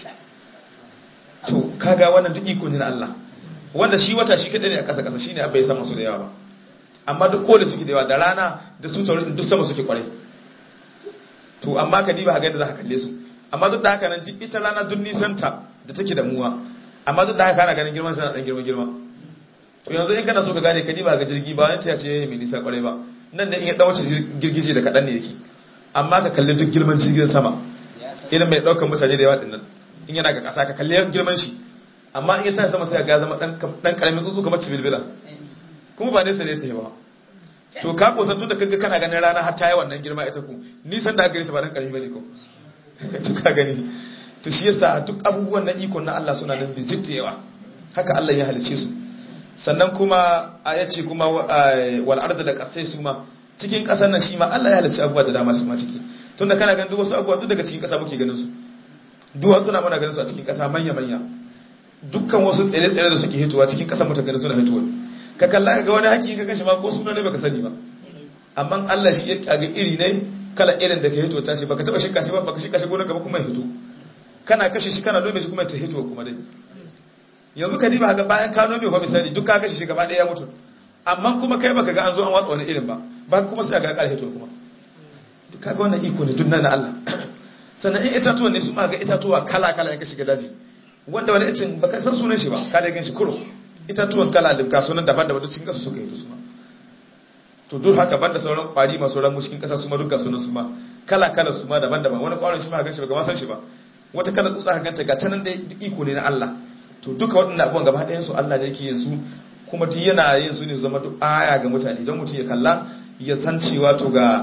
to kaga wannan duk iko ne na Allah wanda shi wata shi kadai ne a ƙasa ƙasa shine abba ya sama su da yawa ba amma duk kole suke da yawa da rana da su taurin duk sama suke kwarai to amma ka diba ga yadda za ka kalle su amma duk da haka nan ita rana duk nisanta da take da muwa amma duk da haka kana ganin girman sa dan girma girma to yanzu in kana so ka gane ka diba ga jirgi ba wani ta ce mai nisa kwarai ba nan da in ya dawo girgije da kadan ne yake amma ka kalli duk girman jirgin sama irin mai daukar mutane da yawa dinnan in yana ga kasa ka kalli girman shi amma in ya tashi sama sai ga zama dan karamin tsuntsu kamar cibilbila kuma ba nesa ne ta yi ba to ka kusan tun da kaga kana ganin rana har ta yi wannan girma ita ku nisan da aka gare shi ba dan karami bane ko to ka gani to shi yasa duk abubuwan na iko na Allah suna nan bijit yawa haka Allah ya halice su sannan kuma a yace kuma wal arda da kasai su ma cikin kasar nan shi ma Allah ya halice abubuwa da dama su ma ciki tunda kana ganin duk wasu abubuwa duk daga cikin kasa muke ganin su duwatsu na muna ganin su a cikin kasa manya manya dukkan wasu tsere-tsere da suke hitowa cikin kasar mutum gani suna hitowa ka kalla ga wani haki ka kashe ma ko suna ne baka sani ba amma Allah shi ya kaga iri ne kala irin da ka hito ta shi baka taba shika shi ba baka shika shi gonar gaba kuma ya hito kana kashe shi kana nome shi kuma ta hito kuma dai yanzu ka diba ga bayan ka nome ko misali duk ka kashe shi gaba ɗaya ya mutu amma kuma kai baka ga an zo an watsa wani irin ba ba kuma sai ga ka hito kuma duk kaga wannan iko ne dunna na Allah sannan in itatuwa ne su ma ga itatuwa kala kala in ka shiga daji wanda wani icin baka san sunan shi ba ka da gan shi kuro itatuwan kala limka sunan daban da cikin kasa suka yi su ma to duk haka banda sauran kwari masu ramu cikin kasa su ma duka sunan su ma kala kala su ma daban daban wani kwaron shi ma gan shi ba san shi ba wata kala tsutsa ka ganta ga tanan da iko ne na Allah to duka waɗannan abubuwan gaba ɗayan su Allah ne yake yin su kuma duk yana yin su ne zama duk aya ga mutane don mutum ya kalla ya san cewa to ga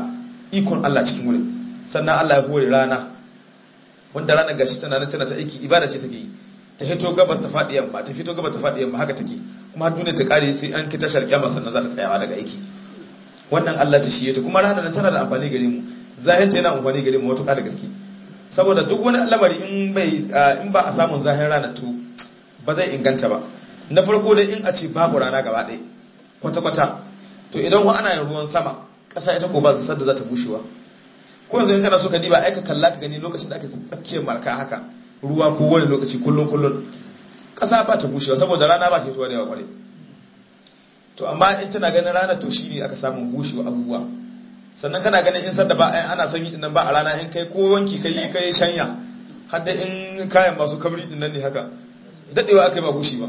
ikon Allah cikin wurin sannan Allah ya hore rana wanda ranar gashi tana nan tana ta aiki ibada ce take yi ta fito gabas ta faɗi yamma ta fito gabas ta faɗi yamma haka take kuma har duniya ta kare sai an kita sharƙiya sannan za ta tsayawa daga aiki wannan Allah ta shi ta kuma ranar nan tana da amfani gare mu zahinta yana amfani gare mu matuƙa da gaske saboda duk wani lamari in bai in ba a samun zahin rana to ba zai inganta ba na farko dai in a ce babu rana gaba ɗaya kwata-kwata to idan wa ana yin ruwan sama ƙasa ita ko ba su sadda za ta bushewa ko yanzu in kana so ka diba ai ka kalla ka gani lokacin da ake tsakiyar marka haka ruwa ko wani lokaci kullum kullum ƙasa ba ta bushewa saboda rana ba ta fitowa da yawa kwarai to amma in tana ganin rana to shi ne aka samu bushewa abubuwa sannan kana ganin in sanda ba ana son yi nan ba a rana in kai ko wanki kai kai shanya har da in kayan masu kabri din nan ne haka dadewa aka yi ba bushi ba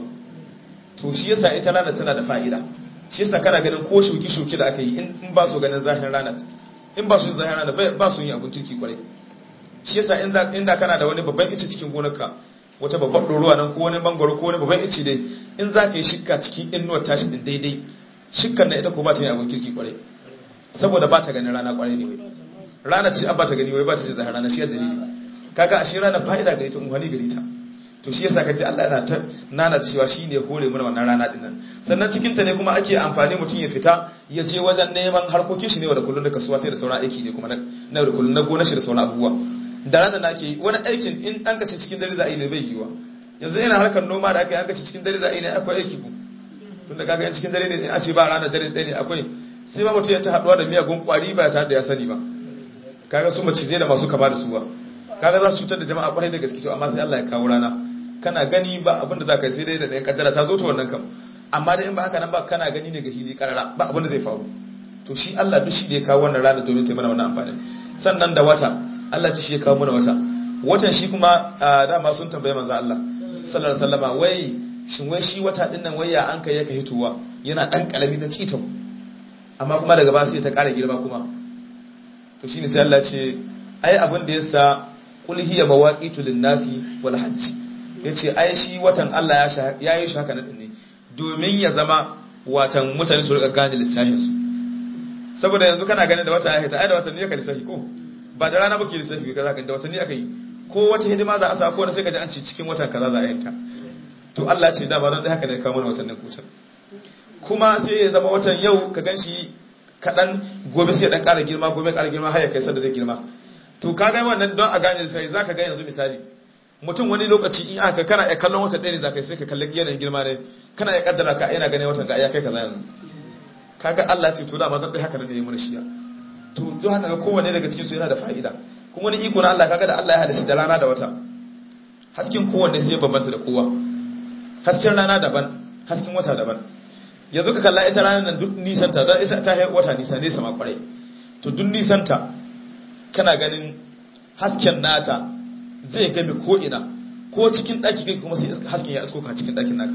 to shi yasa ita rana tana da fa'ida shi yasa kana ganin ko shuki shuki da aka yi in ba su ganin zahirin rana in ba su zahirin rana ba su yi abun kirki kwarai shi yasa in da kana da wani babban ice cikin gonarka wata babban ɗoruwa nan ko wani bangaro ko wani babban ice dai in za ka yi shikka cikin inuwar tashi din daidai shikkan na ita ko ba ta yi abun kirki kwarai saboda ba ta ganin rana kwarai ne wai rana ce an ba ta gani wai ba ta ce zahar rana shi ya dalili kaga ashe rana fa'ida gare ta umhani gare ta to shi yasa kaji Allah yana ta nana cewa shine hore mana wannan rana din nan sannan cikin ta ne kuma ake amfani mutum ya fita ya je wajen neman harkokin shi ne wa da kullun da kasuwa sai da sauran aiki ne kuma na da kullun na gona shi da sauran abubuwa da rana na ke wani aikin in an kace cikin dare za a yi ne bai yiwa yanzu ina harkar noma da aka yi an kace cikin dare za a yi ne akwai aiki ku tunda kaga in cikin dare ne a ce ba rana dare ɗaya ne akwai sai ma mutum ya ta haɗuwa da miyagun ƙwari ba tare da ya sani ba kaga su macizai da masu kama da su ba kaga za su cutar da jama'a kwarai da gaske to amma sai Allah ya kawo rana kana gani ba abin da za ka yi sai dai da ɗaya kaddara ta zo ta wannan kam amma dai in ba haka nan ba kana gani ne ga hili karara ba abin da zai faru to shi Allah duk shi da ya kawo wannan rana domin ta mana wannan amfani sannan da wata Allah shi ya kawo mana wata watan shi kuma dama sun tambaye manzo Allah sallallahu alaihi wasallama wai shin wai shi wata din nan wai ya an kai yaka hituwa yana dan kalami na citau amma kuma daga ba sai ta ƙara girma kuma to shine sai Allah ce ai abin da yasa qul hiya mawaqitu lin-nasi wal hajj yace ai shi watan Allah ya ya yi shaka na ne domin ya zama watan mutane su rika gane lissafin su saboda yanzu kana ganin da wata ya hita ai da watanni ka lissafi ko ba da rana bake lissafi ka zaka da watanni aka yi ko wata hidima za a sa ko sai ka ji an ce cikin watan kaza za a yanta to Allah ce da ba don haka ne kawo mana watannin kutan kuma sai ya zama watan yau ka gan shi kaɗan gobe sai ɗan ƙara girma gobe ƙara girma har ya kai sadda zai girma to ka ga wannan don a gane sai za ka ga yanzu misali mutum wani lokaci in aka kana ya kallon watan ɗaya ne za ka sai ka kalli yanayin girma ne kana ya kaddara ka yana ganin watan ga ya kai kaza yanzu kaga Allah ce to da ma don haka ne ya mana shiya to don haka ga kowanne daga cikin su yana da fa'ida kuma wani iko na Allah kaga da Allah ya halitta da rana da wata hasken kowanne sai ya bambanta da kowa hasken rana daban hasken wata daban yanzu ka kalla ita ranar nan duk nisanta don ita ta wata nisa nesa ma kwarai to duk nisanta kana ganin hasken nata zai game ko'ina ko cikin ɗaki kai kuma sai hasken ya isko ka cikin ɗakin naka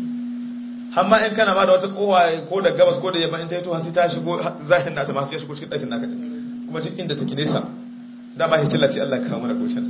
amma in kana ma da wata kowa ko da gabas ko da yamma in ta yi to hasi ta shigo zahin nata masu ya shigo cikin ɗakin naka kuma cikin inda take nesa dama hitila ce Allah kawo mana goshen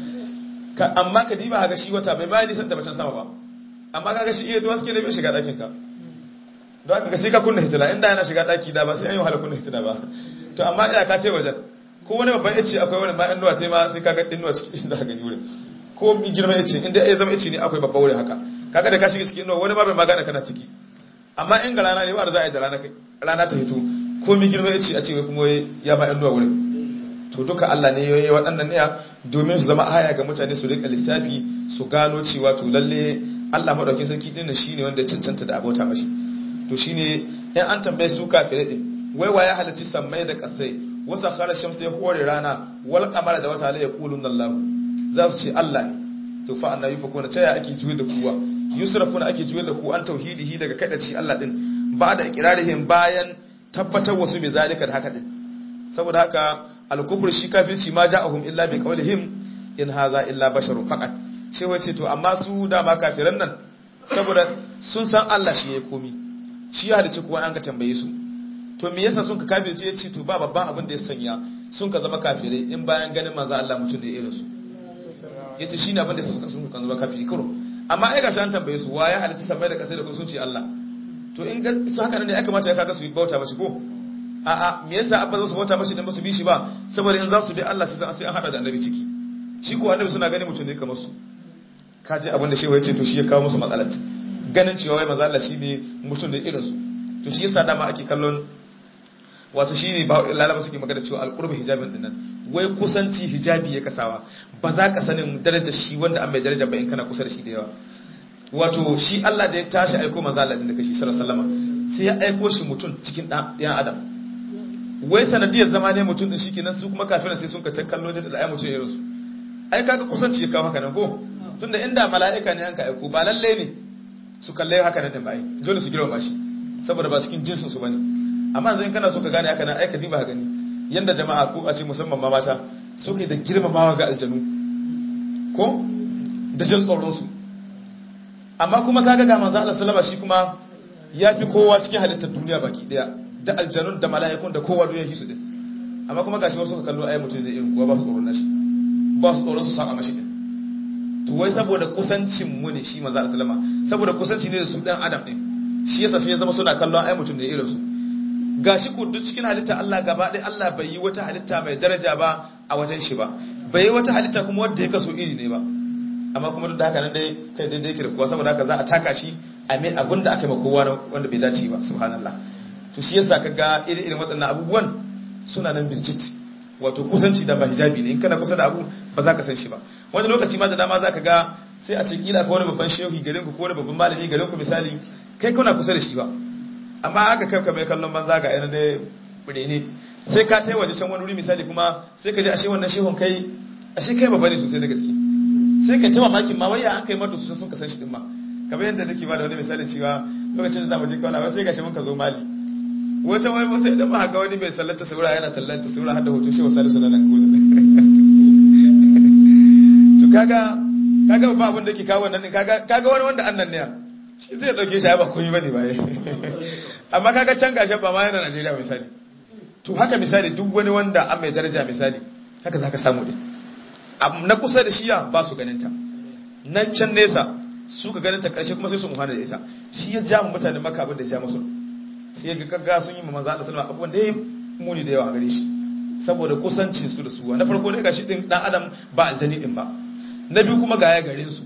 amma ka diba ga shi wata bai bayan nisan da bacin sama ba amma kaga shi iya duwa suke da bai shiga ɗakin ka don haka sai ka kunna hitila inda yana shiga daki da ba sai an yi wahala kunna hitila ba to amma ina ka tai wajen ko wani babban yace akwai wani bayan nuwa tai ma sai ka ga dinnuwa cikin inda ka gani wurin ko mi girma yace inda ya zama yace ne akwai babban wurin haka kaga da ka shiga cikin nuwa wani ma bai magana kana ciki amma in ga rana ne ba da za a yi da rana kai rana ta hito ko mi girma yace a ce wai kuma ya ba yan nuwa wurin to duka Allah ne yayi waɗannan ne domin su zama aya ga mutane su rika lissafi su gano cewa to lalle Allah madaukakin sarki din shine wanda ya cancanta da abota mashi to shine in an tambaye su kafirai din wai wa ya halarci sammai da kasai wasa khara shamsa ya hore rana wal qamara da wata la yaqulun Allah za su ce Allah ne to fa annabi fa kuna taya ake juye da kuwa yusrafuna ake juye da ku an tauhidihi daga kada ci Allah din ba da iqrarihim bayan tabbatar wasu bi zalika da haka din saboda haka al-kufr shi kafirci ma ja'ahum illa bi qawlihim in hadha illa basharun faqat sai wace to amma su dama kafiran nan saboda sun san Allah shi ya komi shi ya halice kuwa an ka tambaye su to me yasa sun ka kafirce ya ce to ba babban abin da ya sanya sun ka zama kafirai in bayan ganin manzo Allah mutum da irin su yace shine abin da suka sun ka zama kafiri karo amma ai gashi an tambaye su wa ya halice sabai da kasai da kun sun ce Allah to in ga su haka ne ya kamata ya kaga su bauta mashi ko a'a me yasa abba za su bauta mashi dan ba su bi shi ba saboda in za su bi Allah sai sai an hada da annabi ciki shi ko annabi suna gani mutum ne kamar su kaji abin da shehu ya ce to shi ya kawo musu matsalar ganin cewa wai manzo Allah shine mutum da irin su to shi yasa dama ake kallon wato shine ba lalaba suke magana cewa alqurbu hijabin dinnan wai kusanci hijabi ya kasawa ba za ka sanin darajar shi wanda an mai daraja ba in kana kusa da shi da yawa wato shi Allah da ya tashi aiko manzo Allah din da kashi sallallahu alaihi wasallam sai ya aiko shi mutum cikin dan adam wai sanadiyar zama ne mutum din shikenan su kuma kafiran sai sun ka kallo da da ayi mutum irin su ai kaga kusanci ya kawo haka nan ko tunda inda mala'ika ne an ka aiko ba lalle ne su kalle haka nan din ba ai dole su girma shi saboda ba cikin jinsin su bane amma yanzu in kana so ka gane haka nan ai ka diba gani yanda jama'a ko a ce musamman ma mata suke da girmamawa ga aljanu ko da jin tsoron su amma kuma kaga ga manzo Allah sallama shi kuma yafi kowa cikin halittar duniya baki daya da aljanun da mala'ikun da kowa duniya shi su din amma kuma gashi wasu ka kallo ai mutum ne irin kowa ba su tsoron nashi ba su tsoron su saba mashi din to wai saboda kusancin mu ne shi manzo Allah sallama saboda kusanci ne da su dan adam din shi yasa sai ya zama suna kallon ai mutum ne irin su gashi ku duk cikin halitta Allah gaba ɗaya Allah bai yi wata halitta mai daraja ba a wajen shi ba bai yi wata halitta kuma wanda ya kaso iri ne ba amma kuma duk da haka nan dai kai daidai yake da kowa saboda haka za a taka shi a mai abin da aka yi ma kowa wanda bai dace ba subhanallah to shi yasa ka ga irin irin waɗannan abubuwan suna nan bijit wato kusanci da ba hijabi ne in kana kusa da abu ba za ka san shi ba wani lokaci ma da dama za ka ga sai a ce kila ka wani babban shehu garin ku ko wani babban malami garin ku misali kai kana kusa da shi ba amma haka kai ka mai kallon banza ga yana dai bude ne sai ka tai waje can wani wuri misali kuma sai ka ji ashe wannan shehun kai ashe kai babba ne sosai da gaske sai ka tawa makin ma waya an kai mata sosai sun ka san shi din ma kamar yadda nake ba da wani misalin cewa lokacin da zamu je kawai sai gashi mun ka zo mali wata wai ba sai da ba ga wani mai sallata sura yana tallanta sura har da hoto shehu salisu na nan gozo to kaga kaga ba abin da ke kawo wannan kaga kaga wani wanda annan ne shi zai dauke shi ba komai bane ba amma kaga can gashin ba ma yana Najeriya misali to haka misali duk wani wanda an mai daraja misali haka zaka samu din na kusa da shiya ba su ganin ta nan can nesa su ka ganin ta karshe kuma sai su muhana da ita shi ya ja mu mutane maka abin da ya ja musu sai ya ga kaga sun yi ma manzo Allah sallallahu alaihi wasallam abubuwan da ya muni da yawa gare shi saboda kusancin su da su na farko dai gashi din dan adam ba aljani din ba na biyu kuma ga ya garin su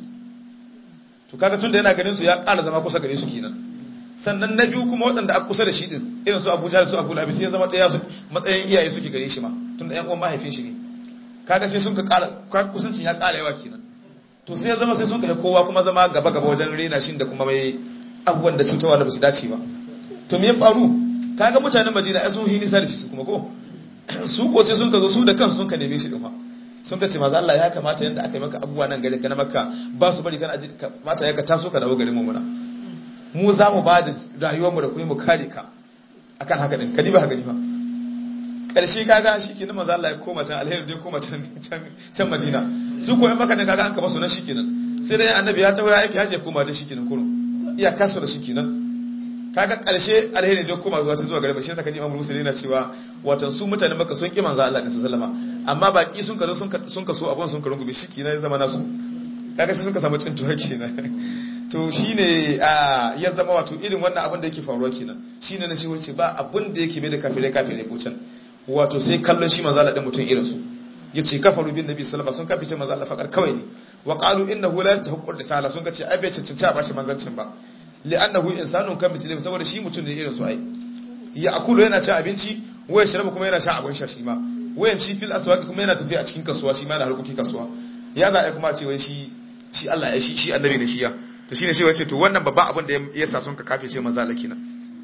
to kaga tunda yana garin su ya ƙara zama kusa gare su kenan sannan na biyu kuma waɗanda a kusa da shi din irin su Abuja da su Abu Labi sai ya zama ɗaya su matsayin iyaye suke gare shi ma tunda ƴan uwan mahaifin shi ne kaga sai sun ka ƙara kusancin ya ƙara yawa kenan to sai ya zama sai sun ka kowa kuma zama gaba gaba wajen rena shi da kuma mai abubuwan da cutarwa da ba su dace ba to me ya faru kaga mutanen Madina ai sun yi nisa da shi su kuma ko su ko sai sun ka zo su da kansu sun ka neme shi din fa sun ka ce maza Allah ya kamata yanda aka yi maka abubuwa nan garin ka na makka ba su bari kana aji kamata ya ka taso ka dawo garin mu muna mu za mu ba da rayuwar mu da kuma mu kare ka akan haka din kadi ba haka ni fa karshe kaga shikenan maza Allah ya koma can alheri dai koma can can Madina su ko in maka ne kaga an ka basu nan shikenan sai dai annabi ya tawo ya aiki haje koma da shikenan kurun iya kaso da shikenan kaga karshe alheri dai koma zuwa ta zuwa gare ba shi zaka ji Imam Musa yana cewa watan su mutane maka sun ki manzo Allah din sallama amma baki sun karo sun sun kaso abun sun karungu shi kenan ya zama nasu kaga sai sun ka samu cintuwa kenan to shine a ya zama wato irin wannan abin da yake faruwa kenan shine na shi wace ba abin da yake mai da kafirai kafirai ko can wato sai kallon shi manzo Allah din mutum irin su yace kafaru bin nabi sallallahu alaihi wasallam sun kafice manzo Allah fakar kawai ne wa qalu innahu la yastahiqqu risala sun kace ai bai cancanci a bashi manzancin ba li'annahu insanun kan muslim saboda shi mutum ne irin su ai ya akulu yana ci abinci waya shirabu kuma yana sha abin sha shi ma wayan shi fil aswaqi kuma yana tafiya a cikin kasuwa shi ma yana harkokin kasuwa ya za a kuma ce wai shi shi Allah ya shi shi annabi ne shi ya to shine shi wace to wannan babban abin da ya sa sun ka kafe ce manzo Allah kenan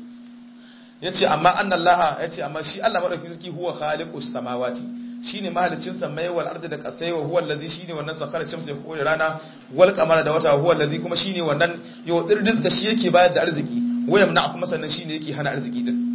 yace amma annallaha yace amma shi Allah madaukakin sarki huwa khaliqus samawati shine mahalicin samai wal ardi da kasai wa huwa allazi shine wannan sakhara shamsi da kowace rana wal qamara da wata huwa allazi kuma shine wannan yau rizqa shi yake bayar da arziki wayam na kuma sannan shine yake hana arziki din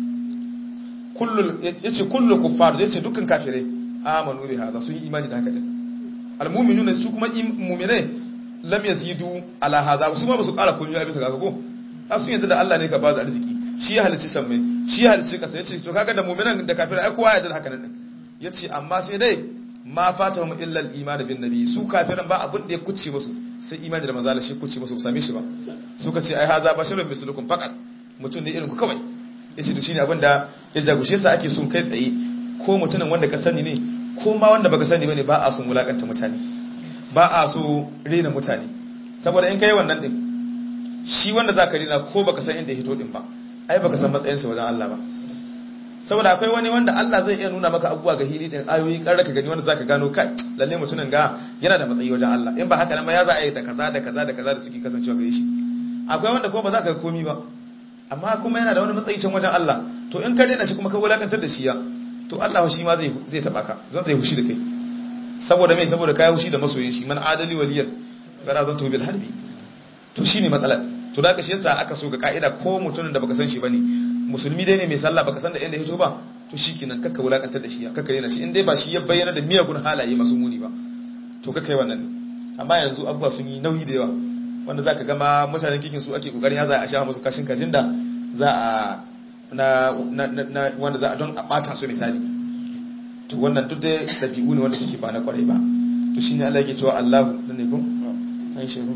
kullu yace kullu kuffar yace dukkan kafirai amanu bi hada sun yi imani da haka din almu'minuna su kuma mu'minai lam yazidu ala hada su ma ba su kara kunya bisa ga ko sun yadda da Allah ne ka ba da arziki shi ya halicci sammai shi ya halicci kasa yace to kaga da mu'minan da kafirai ai kowa ya da haka nan ya ce amma sai dai ma fata mu illal imani bin nabi su kafiran ba abin da ya kuce musu sai imani da manzala shi kuce musu same shi ba suka ce ai haza basharun mislukum faqat mutum ne irin ku kawai yace to shine abin da ya jagushe sa ake son kai tsaye ko mutumin wanda ka sani ne ko ma wanda baka sani bane ba a son wulakanta mutane ba a so rena mutane saboda in kai wannan din shi wanda zaka rena ko baka san inda ya hito din ba ai baka san matsayinsa wajen Allah ba saboda akwai wani wanda Allah zai iya nuna maka abubuwa ga hili din ayoyi kar ka gani wanda zaka gano kai lalle mutumin ga yana da matsayi wajen Allah in ba haka nan ba ya za a yi da kaza da kaza da kaza da suke kasancewa gare shi akwai wanda kuma ba za ka ga komi ba amma kuma yana da wani matsayi can wajen Allah to in ka daina shi kuma ka wulakantar da shi ya to Allah shi ma zai zai taba ka zan zai hushi da kai saboda me saboda kai hushi da masoyin shi man adali waliyan gara zan to bil harbi to shine matsalar to da ka shi yasa aka so ga ka'ida ko mutumin da baka san shi bane musulmi dai ne mai sallah baka san da inda hito ba to shikenan kakka wulakantar da shi ya kakka rena shi in dai ba shi ya bayyana da miyagun halaye masu muni ba to kakka yi wannan amma yanzu abubuwa sun yi nauyi da yawa wanda zaka ga ma mutanen kikin su ake kokarin ya za a sha musu kashin kajin da za a na na wanda za a don a bata su misali to wannan duk da dabi'u ne wanda suke ba na kwarai ba to shine Allah yake cewa Allahu dan ne ko an shehu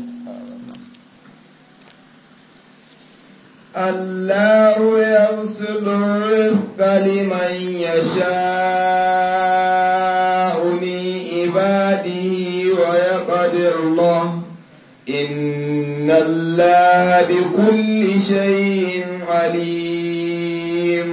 الله يبسط الرزق لمن يشاء من عباده ويقدر له إن الله بكل شيء عليم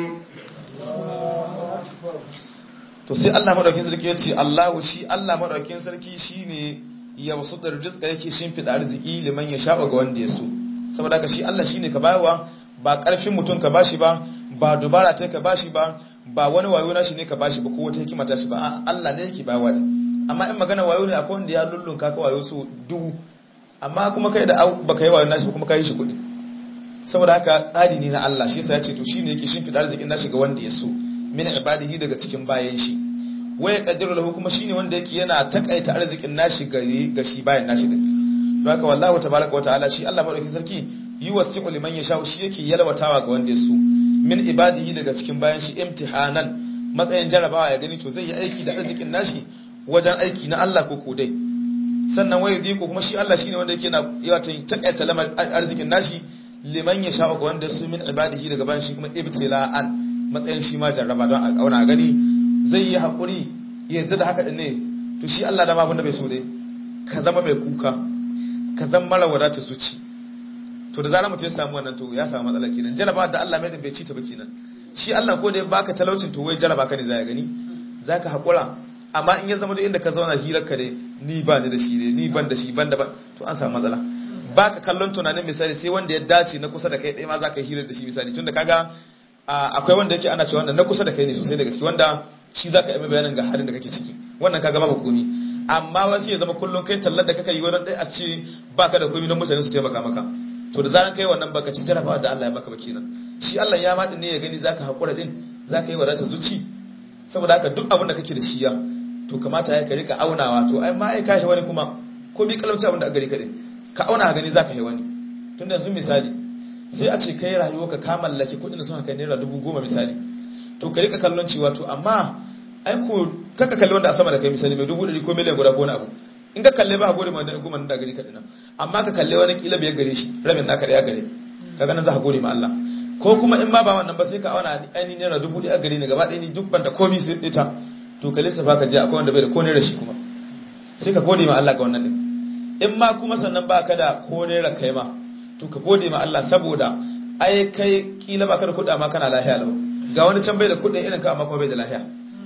to sai Allah madaukin sarki ya ce Allahu shi Allah madaukin sarki shine ya wasu da rizqa yake shimfida arziki liman ya sha ga wanda ya so saboda haka shi Allah shine ka bayarwa ba karfin mutum ka bashi ba ba dubara ta ka bashi ba ba wani wayo na shi ne ka bashi ba ko wata hikima ta shi ba Allah ne yake bayarwa ne amma in magana wayo ne akwai wanda ya lullunka ka wayo so dubu amma kuma kai da baka yi wayo nashi kuma kai shi kuɗi saboda haka tsari ne na Allah shi yasa ya ce to shine yake shimfida arzikin nashi ga wanda ya so min ibadihi daga cikin bayan shi waya kaddiru lahu kuma shine wanda yake yana takaita arzikin nashi gare ga shi bayan nashi din don haka wallahu tabaraka wa ta'ala shi Allah madaukakin sarki yuwasi'u liman yasha shi yake yalwatawa ga wanda yaso min ibadihi daga cikin bayan shi imtihanan matsayin jarabawa ya gani to zai yi aiki da arzikin nashi wajen aiki na Allah ko ko dai sannan waya diko kuma shi Allah shine wanda yake na yawa takaita lamar arzikin nashi liman yasha ga wanda su min ibadihi daga bayan shi kuma ibtila'an matsayin shi ma jarraba don a kauna gani zai yi haƙuri yadda da haka ne to shi Allah da abin da bai so dai ka zama mai kuka ka zama mara wadata zuci to da zarar mutum ya samu wannan to ya samu matsala kenan jaraba da Allah mai da bai ci ta ba kenan shi Allah ko da ya baka talaucin to wai jaraba ka ne za ya gani zaka haƙura amma in ya zama duk inda ka zauna hirar ka dai ni ba ni da shi ne ni ban da shi ban da ban to an samu matsala baka kallon tunanin misali sai wanda ya dace na kusa da kai ɗaya ma za ka yi hirar da shi misali tunda kaga akwai wanda yake ana cewa na kusa da kai ne sosai da gaske wanda shi za ka yi bayanin ga halin da kake ciki wannan kaga babu komi amma wasu ya zama kullum kai tallar da kaka yi wani ɗaya a ce baka da komi don mutane su taimaka maka to da zaran kai wannan baka ci jarabawa da Allah ya baka ba kenan shi Allah ya maɗi ne ya gani zaka haƙura din zaka yi wadata zuci saboda haka duk abin da kake da shi ya to kamata ya ka rika aunawa to ai ma ai ka wani kuma ko bi kalauci abin da a gari ka din ka auna gani zaka yi wani tunda yanzu misali sai a ce kai rayuwa ka ka mallaki kuɗin da sun kai naira dubu goma misali to ka rika kallon cewa to amma ai ko kaka kalli wanda a sama da kai misali mai dubu ɗari ko miliyan guda ko wani abu in ka kalle ba a gode ma da goma da gari kaɗina amma ka kalle wani kila biyar gare shi rabin naka da ya gare ka ganin za ka gode ma Allah ko kuma in ma ba wannan ba sai ka auna ainihin naira dubu ɗaya gare ni gaba ɗaya ni duk ban da komi sai ita to ka lissafa ka je akwai wanda bai da ko naira shi kuma sai ka gode ma Allah ga wannan din in ma kuma sannan ba ka da ko naira kai ma to ka gode ma Allah saboda ai kai kila ba ka da kuɗa ma kana lahiya lau ga wani can bai da kuɗin irin ka amma kuma bai da lahiya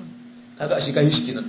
kaga shi kai shi kenan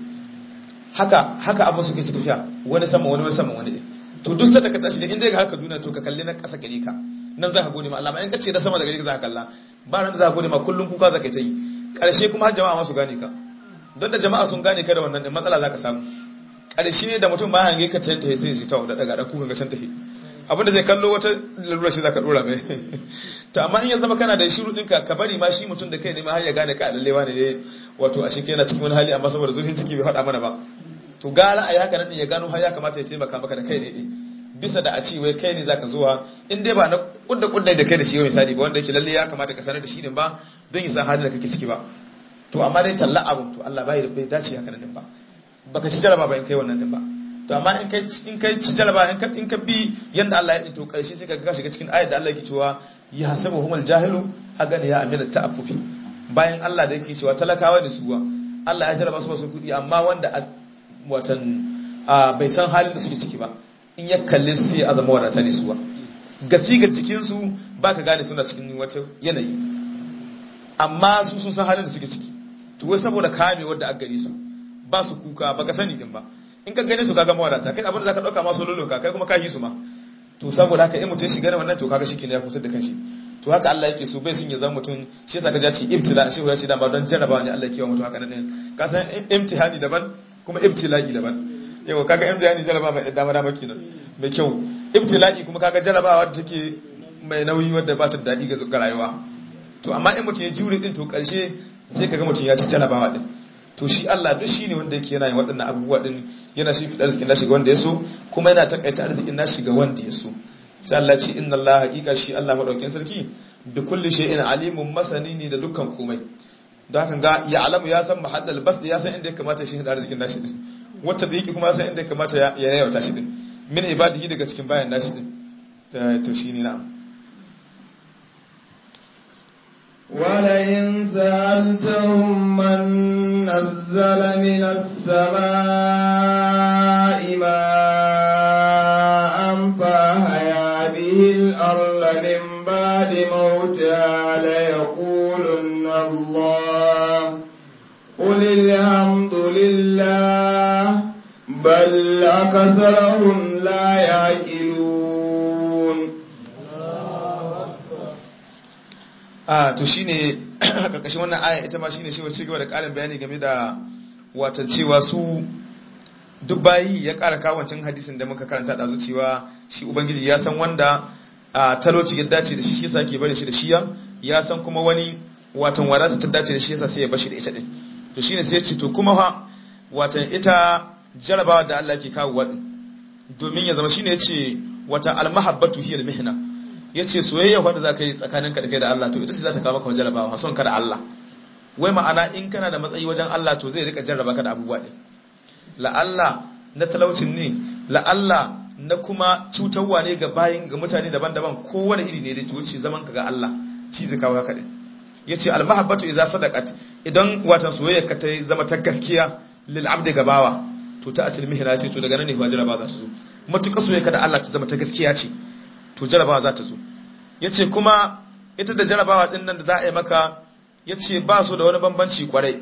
haka haka abin suke ci tafiya wani sama wani wani sama wani to duk sanda ka tashi da inda ga haka duniya to ka kalli na ƙasa gare ka nan za ka gode ma Allah ma in ka ce da sama da gare ka za ka kalla ba ran da za ka gode ma kullum kuka za ka ta yi ƙarshe kuma har jama'a ma su gane ka don da jama'a sun gane ka da wannan matsala za ka samu ƙarshe da mutum ba hange ka tayin tayi sai shi ta da daga da kuka ga can tafi abinda zai kallo wata lalura shi za ka dora mai to amma in ya zama kana da shiru ɗinka ka bari ma shi mutum da kai ne ma har ya gane ka lallewa ne wato a shi yana cikin wani hali amma saboda zurfin ciki bai faɗa mana ba to gara a yi haka nan ya gano har ya kamata ya taimaka maka da kai ne bisa da a ce wai kai ne zaka zuwa in dai ba na kudda kudda da kai da shi misali ba wanda yake lalle ya kamata ka sanar da shi din ba don ya san halin da kake ciki ba to amma dai talla abu to Allah bai bai dace haka nan din ba baka ci jaraba ba in kai wannan din ba to amma in kai in kai ci jaraba in ka in ka bi yanda Allah ya yi to karshe sai ka ga shiga cikin ayat da Allah yake cewa ya hasabu humul jahilu agani ya amina ta'affufi bayan Allah da yake cewa talakawa ne suwa Allah ya jarraba su ba su kudi amma wanda watan bai san halin da suke ciki ba in ya kalli su sai azama wadata ne suwa gasi ga cikin su baka gane suna cikin wata yanayi amma su sun san halin da suke ciki to wai saboda kame wanda aka gari su ba su kuka baka sani din ba in ka gane su kaga mawadata kai abin da zaka dauka ma su loloka kai kuma ka yi su ma to saboda haka in mutum shiga wannan to kaga shikenan ya kusa da kanshi to haka Allah yake so bai sun ya zama mutum shi yasa kaja ce ibtila shi ya ce dama don jarrabawa ne Allah yake wa mutum haka nan ka san imtihani daban kuma ibtila'i daban yau kaga imtihani jarrabawa mai dama dama kenan mai kyau ibtila'i kuma kaga jarrabawa da take mai nauyi wadda ba ta daɗi ga rayuwa to amma in mutum ya jure din to karshe sai kaga mutum ya ci jarrabawa din to shi Allah duk shi ne wanda yake yana yin waɗannan abubuwa din yana shi fi arzikin nashi ga wanda ya so kuma yana takaita arzikin nashi ga wanda ya so sai Allah ce inna Allah haqiqa shi Allah madaukin sarki bi kulli shay'in alimun masani ne da dukkan komai don haka ga ya alamu ya san mahallal bas ya san inda ya kamata shi da arzikin nashi din wata da yake kuma ya san inda ya kamata ya yayata shi din min ibadihi daga cikin bayan nashi din to shine na'am ولئن سألتهم من نزل من السماء ماء فأحيا به الأرض من بعد موتها ليقولن الله قل الحمد لله بل أكثرهم لا يعقلون a to shine karkashin wannan aya ita ma shine shi wace gaba da karin bayani game da watan cewa su duk bayi ya kara kawancin hadisin da muka karanta da cewa shi ubangiji ya san wanda a talauci ya dace da shi shi yasa ke bari shi da shiya ya san kuma wani watan wadata ta dace da shi yasa sai ya bashi da ita din to shine sai ya ce to kuma fa watan ita jarabawa da Allah ke kawo wadin domin ya zama shine yace wata almahabbatu hiya almihna yace soyayya wanda zaka yi tsakaninka da kai da Allah to ita ce za ta kawo maka jarabawa son ka da Allah wai ma'ana in kana da matsayi wajen Allah to zai rika jarraba ka da abubuwa din la Allah na talaucin ne la Allah na kuma cutarwa ne ga bayin ga mutane daban-daban kowane iri ne da wuce zaman ka ga Allah ci zai kawo haka din yace almahabbatu idza sadaqat idan watan soyayya ka ta zama ta gaskiya lil abdi gabawa to ta acil mihna ce to daga nan ne fa jaraba za ta zo matuƙa soyayya da Allah ta zama ta gaskiya ce to jarabawa za ta zo yace kuma ita da jarabawa din nan da za a yi maka yace ba su da wani bambanci kwarai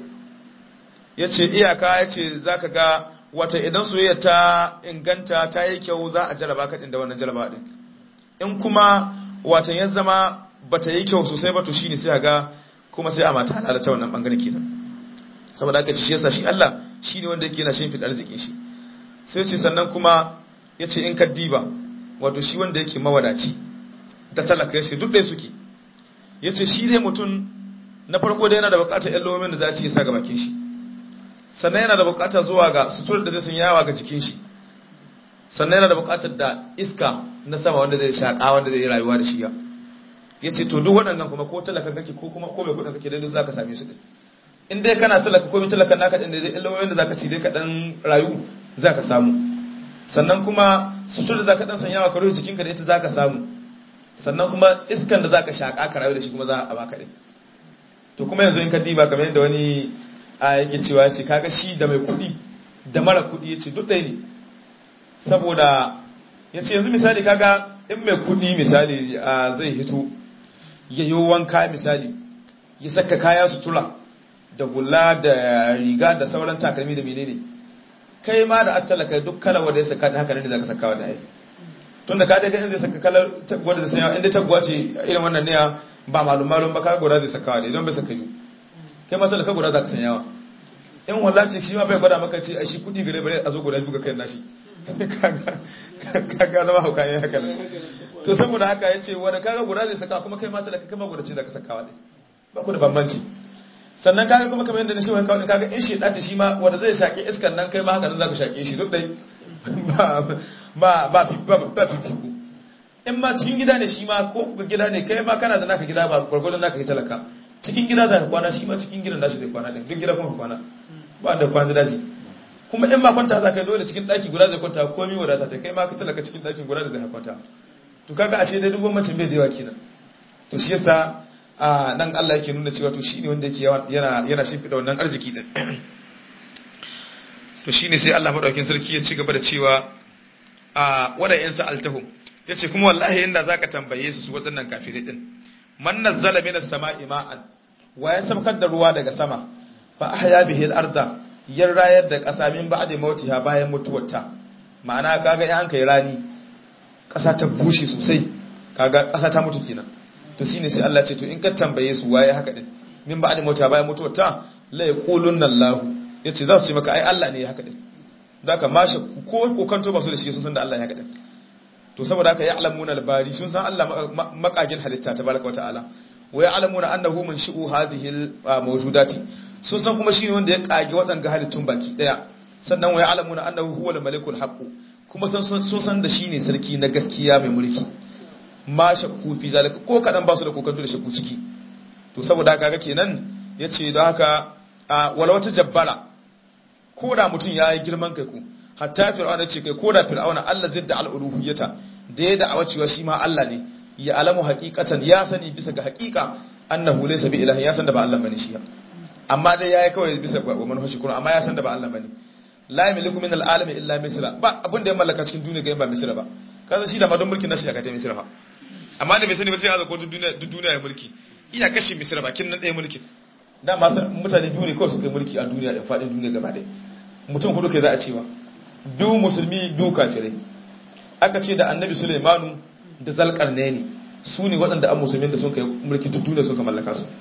yace iyaka yace zaka ga wata idan soyayya ta inganta ta yi kyau za a jaraba ka din da wannan jarabawa din in kuma watan ya zama bata yi kyau sosai ba to shine sai ga kuma sai a mata halala ta wannan bangare kenan saboda haka shi yasa shi Allah shine wanda yake yana shimfid arzikin shi sai ce sannan kuma yace in ka diba wato shi wanda yake mawadaci da talaka yace duk dai suke yace shi dai mutum na farko da yana da bukatar ƴan lomin da za ci sa ga bakin shi sannan yana da bukatar zuwa ga sutur da zai san yawa ga jikin shi sannan yana da bukatar da iska na sama wanda zai shaka wanda zai rayuwa da shi ya yace to duk waɗannan kuma ko talaka kake ko kuma ko mai kuɗin kake dai zaka same su din in dai kana talaka ko mai talakan naka din da zai illa da zaka ci dai ka dan rayu zaka samu sannan kuma sutur da zaka dan sanyawa ka rufe jikinka da ita zaka samu sannan kuma iskan da zaka shaka ka rayu da shi kuma za a baka din to kuma yanzu in ka diba kamar yadda wani a yake cewa yace kaga shi da mai kuɗi da mara kuɗi yace duk ɗaya ne saboda yace yanzu misali kaga in mai kuɗi misali zai hito ya yi wanka misali ya saka kaya sutura da hula da riga da sauran takalmi da menene kai ma da attalaka duk kala wanda ya saka haka ne zaka saka wanda ai tun da ka daga inda saka kalar wanda zai sanya inda taguwa ce irin wannan ne ba malum malum ba ka gura zai saka wanda idan bai saka yi kai ma talaka gura zaka sanyawa in wallahi shi ma bai gwada maka ce ai shi kudi gare bare a zo guda biyu ga kai nashi kaga kaga zama hauka yayin haka to saboda haka ya ce wanda kaga guda zai saka kuma kai mata da kai ma guda ce da ka sakawa ne ba ku da bambanci sannan kaga kuma kamar yadda na shewa kawai kaga in shi dace shi ma wanda zai shaƙe iskan nan kai ma haka nan zaka shaƙe shi duk dai ba ba ba ba ba fifiko in ma cikin gida ne shi ma ko ga gida ne kai ma kana da naka gida ba gwargwadon naka ke talaka cikin gida za ka kwana shi ma cikin gidan nashi zai kwana din duk gida kuma ka kwana ba da kwana daji kuma in ma kwanta za ka yi dole cikin ɗaki guda zai kwanta komi wadata ta kai ma ka talaka cikin ɗakin guda da zai kwanta to kaga ashe dai duk macin bai da yawa kenan to shi yasa a nan Allah yake nuna cewa to shine wanda yake yana yana shimfida wannan arziki din to shine sai Allah madaukakin sarki ya ci gaba da cewa a wada yan sa'altahum yace kuma wallahi inda zaka tambaye su waɗannan kafirai din man nazzala minas sama'i ma'an wa ya sabkar da ruwa daga sama fa ahya bihi al-arda yar rayar da ƙasa min ba'da mautiha bayan mutuwarta ma'ana kaga in an kai rani ƙasa ta bushe sosai kaga ƙasa ta mutu kenan to shine sai Allah ce to in ka tambaye su waye haka din min ba'da mautiha bayan mutuwarta la yaqulunna Allah yace za su ce maka ai Allah ne ya haka din zaka mashi ko kokanto ba su da shi sun san da Allah ya haka din to saboda haka ya'lamuna al-bari sun san Allah makagin halitta tabaraka wa ta'ala wa ya'lamuna annahu min shu'u hadhihi al-mawjudati sun san kuma shine wanda ya kage waɗanga halittun baki daya sannan wa ya'lamuna annahu huwa al-malikul haqq kuma sun san da shine sarki na gaskiya mai mulki ma shakku fi zalika ko kadan ba su da kokanto da shakku ciki to saboda haka ga kenan yace don haka wala wata jabbara ko da mutum yayi girman kai ku hatta fir'auna ce kai ko da fir'auna Allah zidda al-uluhiyyata da ya da'awa cewa shi ma Allah ne ya alamu haqiqatan ya sani bisa ga haqiqa annahu laysa bi ilahi ya san da ba Allah bane shi amma dai yayi kawai bisa ga manhaji kuma amma ya san da ba Allah bane la yamliku min al-alam illa misra ba abin da ya mallaka cikin duniya ga ba misra ba kaza shi da ma don mulkin nashi ya kace misra fa amma da bai sani ba sai ya ko duniya duk duniya ya mulki iya kashe misra ba kin nan ɗaya mulkin da ma mutane biyu ne kawai su kai mulki a duniya da faɗin duniya gaba ɗaya mutum hudu kai za a cewa biyu musulmi biyu kafirai aka ce da annabi Sulaimanu da Zalqarnaini su ne waɗanda an musulmin da sun kai mulki duk duniya sun ka mallaka su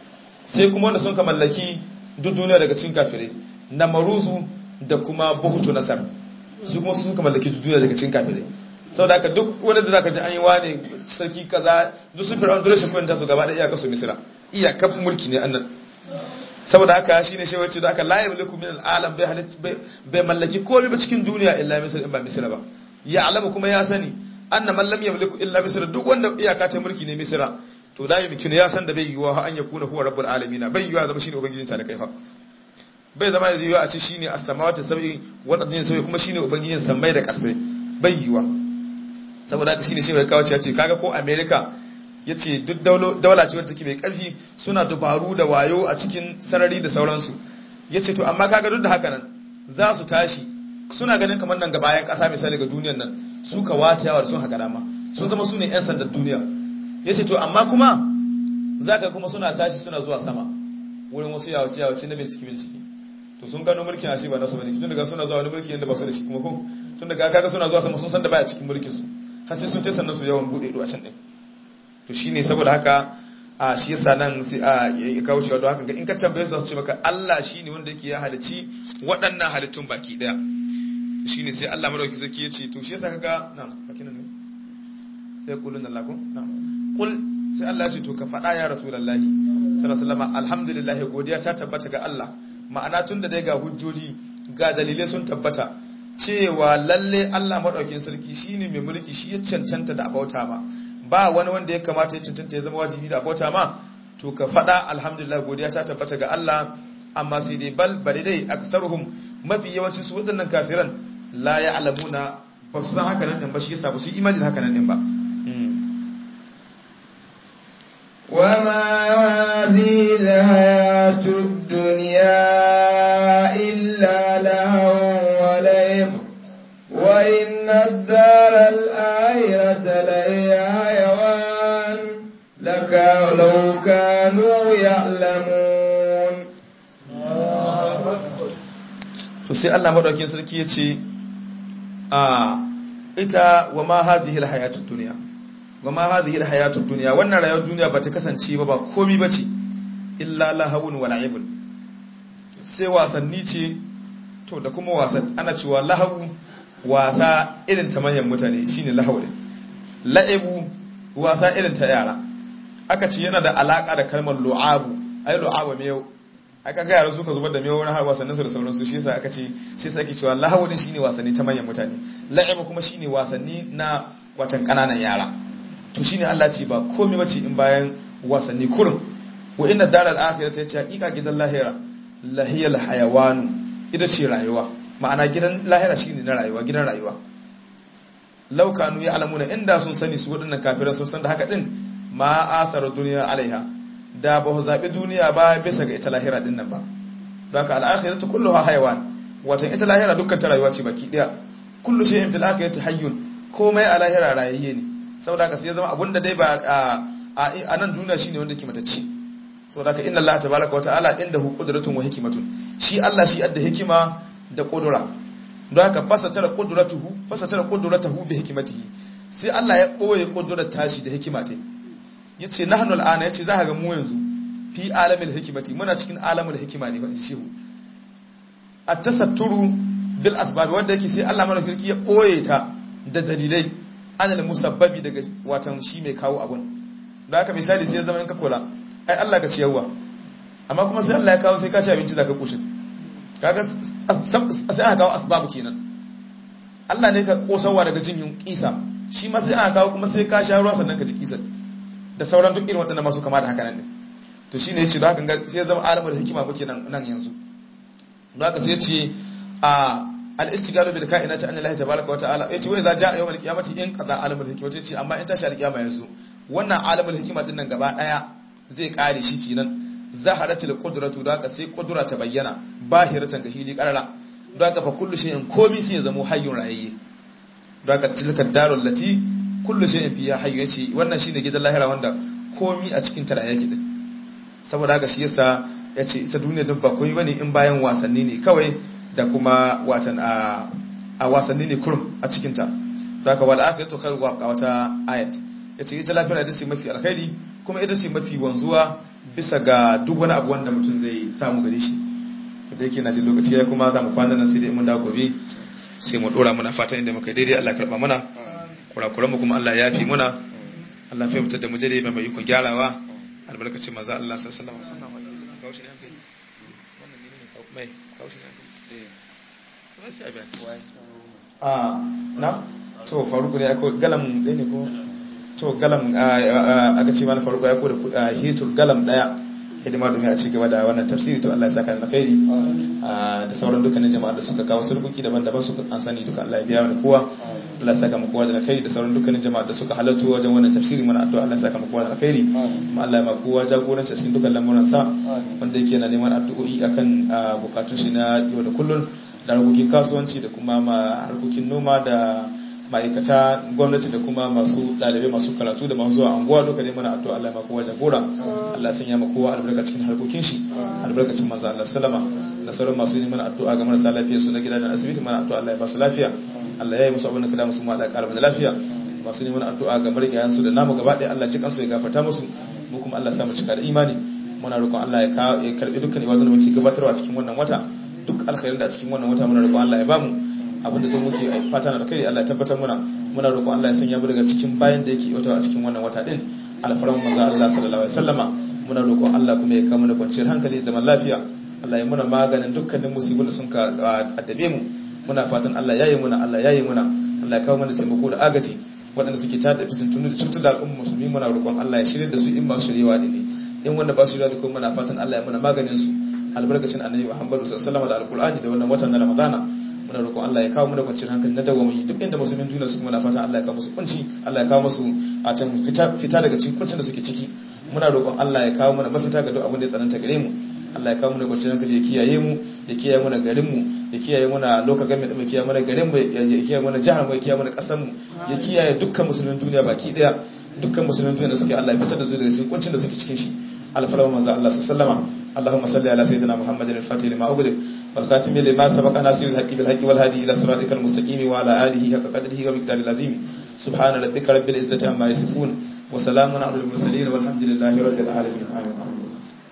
sai kuma wanda sun ka mallaki duk duniya daga cikin kafirai na maruzu da kuma buhutu nasar su kuma sun ka mallaki duk duniya daga cikin kafirai saboda haka duk wanda da zaka ji an yi wane sarki kaza duk sun fir'aun dole shi kwanta su gaba da iyaka su misira iyakar mulki ne annan saboda haka shine shi wacce da aka la yamliku min al-alam bai halit bai mallaki komai ba cikin duniya illa misr in ba misra ba ya alama kuma ya sani anna man lam yamliku illa misra duk wanda iyaka ta mulki ne misra to la yumkinu ya san da bai yiwa an yakuna huwa rabbul alamin bai yiwa zama shine ubangijin ta da kai fa bai zama da yiwa a ce shine as-samawati sab'i wal ardi sab'i kuma shine ubangijin sammai da kasai bai yiwa saboda haka shine shi mai kawo ce kaga ko america ya ce duk daula ce wadda take mai ƙarfi suna dubaru da wayo a cikin sarari da sauransu ya ce to amma kaga duk da haka nan za su tashi suna ganin kamar nan ga bayan ƙasa misali ga duniyan nan su ka wata yawa da sun haka dama sun zama su ne 'yan sandan duniya ya ce to amma kuma za ka kuma suna tashi suna zuwa sama wurin wasu yawace yawace na bincike bincike to sun gano mulkin ashe ba nasu bane tun daga suna zuwa wani mulki yadda ba su da shi kuma ko tun daga kaga suna zuwa sama sun san da baya cikin mulkin su har sai sun ce sannan su yawan bude ido a can din to shine saboda haka a shi yasa nan sai a ya kawo cewa don haka ga in ka tambaye su su ce maka Allah shine wanda yake ya halici waɗannan halittun baki daya shine sai Allah madauki sarki ya ce to shi yasa kaga na'am baki nan ne sai kulun Allah ko na'am kul sai Allah ya ce to ka faɗa ya rasulullahi sallallahu alaihi wasallam alhamdulillah godiya ta tabbata ga Allah ma'ana tun da dai ga hujjoji ga dalilai sun tabbata cewa lalle Allah madaukin sarki shine mai mulki shi ya cancanta da abauta ma ba wani wanda ya kamata ya cancanta ya zama wajibi da abota ma to ka faɗa alhamdulillah godiya ta tabbata ga Allah amma sai dai bal bari dai aksaruhum mafi yawancin su waɗannan kafiran la ya'lamuna ba su san haka nan din ba shi yasa ba su imani haka nan din ba وما هذه الحياة الدنيا إلا لهو ولعب وإن الدار الآخرة لهي حيوان لك لو كانوا يعلمون to sai Allah madaukakin sarki ya ce a ita wa ma hadhihi alhayatud dunya wa ma hadhihi alhayatud dunya wannan rayuwar duniya bata kasance ba ba komai bace illa lahawun wa la'ibun sai wasanni ce to da kuma wasan ana cewa lahawu wasa irin ta manyan mutane shine lahawu ne la'ibu wasa irin ta yara aka ce yana da alaka da kalmar lu'abu ai lu'abu mai aka ga yara suka zubar da mai wani har wasannin su da sauransu shi yasa aka ce shi yasa ake cewa lahawu din shine wasanni ta manyan mutane la'ibu kuma shine wasanni na watan kananan yara to shine Allah ce ba komai bace in bayan wasanni kurum wa inna daral akhirati yace hakika gidan lahira lahiyal hayawanu ita ce rayuwa ma'ana gidan lahira shine na rayuwa gidan rayuwa laukanu ya alamuna inda sun sani su waɗannan kafiran sun san da haka din ma asara duniya alaiha da ba ku zabi duniya ba bisa ga ita lahira din nan ba don haka al-akhiratu kulluha haywan watan ita lahira dukkan ta rayuwa ce baki daya kullu shay'in fil akhirati hayyun komai a lahira rayayye ne saboda haka sai ya zama abunda dai ba a nan duniya shine wanda ke matacci saboda haka inna allaha tabaaraka wa ta'ala indahu qudratun wa hikmatun shi Allah shi adda hikima da kudura don haka fasatara qudratuhu fasatara qudratuhu bi hikmatihi sai Allah ya boye kudurar tashi da hikima ta yace nahnu al'ana yace za ka ga mu yanzu fi alamil hikmati muna cikin alamul hikima ne ba shehu at-tasatturu bil asbab wanda yake sai Allah mana sarki ya boye ta da dalilai anal musabbabi daga watan shi mai kawo abun don haka misali sai ya zama in ka kula ai Allah ka ciyarwa amma kuma sai Allah ya kawo sai ka ci abinci zaka kushin kaga sai aka kawo asbabu kenan Allah ne ka kosawa daga jin yun kisa shi ma sai aka kawo kuma sai ka sha ruwa sannan ka ci kisa da sauran duk irin waɗannan masu kama da haka nan ne to shine yace don haka sai ya zama alamar hikima muke nan nan yanzu don haka sai ya ce a al-istigalu bil ka'inati an Allah tabaaraka wa ta'ala yace wai za ja'a yawmal qiyamati in qada alamul hikma yace amma in tashi al-qiyama yanzu wannan alamul hikima din nan gaba daya zai kare shi kenan zaharatul qudratu da haka sai kudura ta bayyana bahiratan ga hili karara don haka fa kullu shay'in komi sai ya zama hayyun rayayye don haka tilka darul lati kullu shay'in fiha hayyu yace wannan shine gidan lahira wanda komi a cikin tara yake din saboda haka shi yasa yace ita duniya din ba koyi bane in bayan wasanni ne kawai da kuma watan a a wasanni ne kurum a cikin ta don haka wal akhiratu khairu wa wata ayat yace ita lafiya da shi mafi alkhairi kuma ita ce mafi wanzuwa bisa ga duk wani abu wanda mutum zai samu gare shi da yake na jin lokaci ya kuma za mu kwana nan sai dai mun dawo gobe sai mu dora muna fatan inda muka daidai Allah karba mana kurakuran mu kuma Allah ya fi muna Allah ya fitar da mu daidai mai ikon gyarawa albarkacin manzo Allah sallallahu alaihi wasallam na to faruku ne ko galam ɗaya ne ko to galam aka ce mana faruku ya ko da hitul galam daya hidima domin a ci gaba da wannan tafsiri to Allah ya saka da khairi da sauran dukkanin jama'a da suka kawo sulhuki daban-daban su an sani duka Allah ya biya mana kowa Allah ya saka mu kowa da khairi da sauran dukkanin jama'a da suka halarta wajen wannan tafsiri muna addu'a Allah ya saka mu kowa da khairi kuma Allah ya ma kowa jagoranci cikin dukkan lamuran sa wanda yake na neman addu'o'i akan bukatun shi na yau da kullun da harkokin kasuwanci da kuma ma harkokin noma da ma'aikata gwamnati da kuma masu ɗalibai masu karatu da masu zuwa anguwa duka dai mana addu'a Allah ya kowa jagora Allah sanya ma kowa albarka cikin harkokin shi albarkacin manzo Allah sallama da sauran masu neman addu'a ga marasa lafiya su na gidajen asibiti mana addu'a Allah ya ba su lafiya Allah ya yi musu abin da kada musu mu Allah ya ƙara da lafiya masu neman addu'a ga marigayan su da namu gaba ɗaya Allah ji kansu ya gafarta musu mu kuma Allah ya samu cika da imani muna roƙon Allah ya karɓi dukkan ibadun da muke gabatarwa cikin wannan wata duk alkhairin da a cikin wannan wata muna roƙon Allah ya bamu abinda zai muke fata na da kai Allah ya tabbatar muna muna roƙon Allah ya sanya mu daga cikin bayan da yake wata a cikin wannan wata din alfaran manzo Allah sallallahu alaihi wasallama muna roƙon Allah kuma ya kawo mana kwanciyar hankali zaman lafiya Allah ya muna maganin dukkanin musibin da sun ka addabe mu muna fatan Allah ya yi muna Allah ya yi muna Allah ya kawo mana taimako da agaji waɗanda suke tada fitintunu da cutar da al'umma musulmi muna roƙon Allah ya shirye da su in masu shiryewa ne in wanda ba su shirya da kuma muna fatan Allah ya muna maganin su albarkacin annabi Muhammad sallallahu alaihi wasallam da alqur'ani da wannan watan na Ramadana muna roƙon Allah ya kawo mu da kwanciyar hankali na dawami duk inda musulmin duniya su kuma na fatan Allah ya kawo musu kunci Allah ya kawo musu a tan fita daga cikin kuncin da suke ciki muna roƙon Allah ya kawo mana mafita ga duk abin da ya tsananta gare mu Allah ya kawo mu da kwanciyar hankali ya kiyaye mu ya kiyaye mu garin mu ya kiyaye mu na loka game mu kiyaye mu garin mu ya kiyaye mu jihar mu ya kiyaye mu kasar mu ya kiyaye dukkan musulmin duniya baki daya dukkan musulmin duniya da suke Allah ya fitar da su daga cikin kuncin da suke cikin shi alfalawa manzo Allah sallallahu alaihi wasallam اللهم صل على سيدنا محمد الفاتح لما أغلق والخاتم لما سبق ناصر الحق بالحق والهادي إلى صراطك المستقيم وعلى آله حق قدره ومقدار العظيم سبحان ربك رب العزة عما يصفون وسلام على المرسلين والحمد لله رب العالمين آمين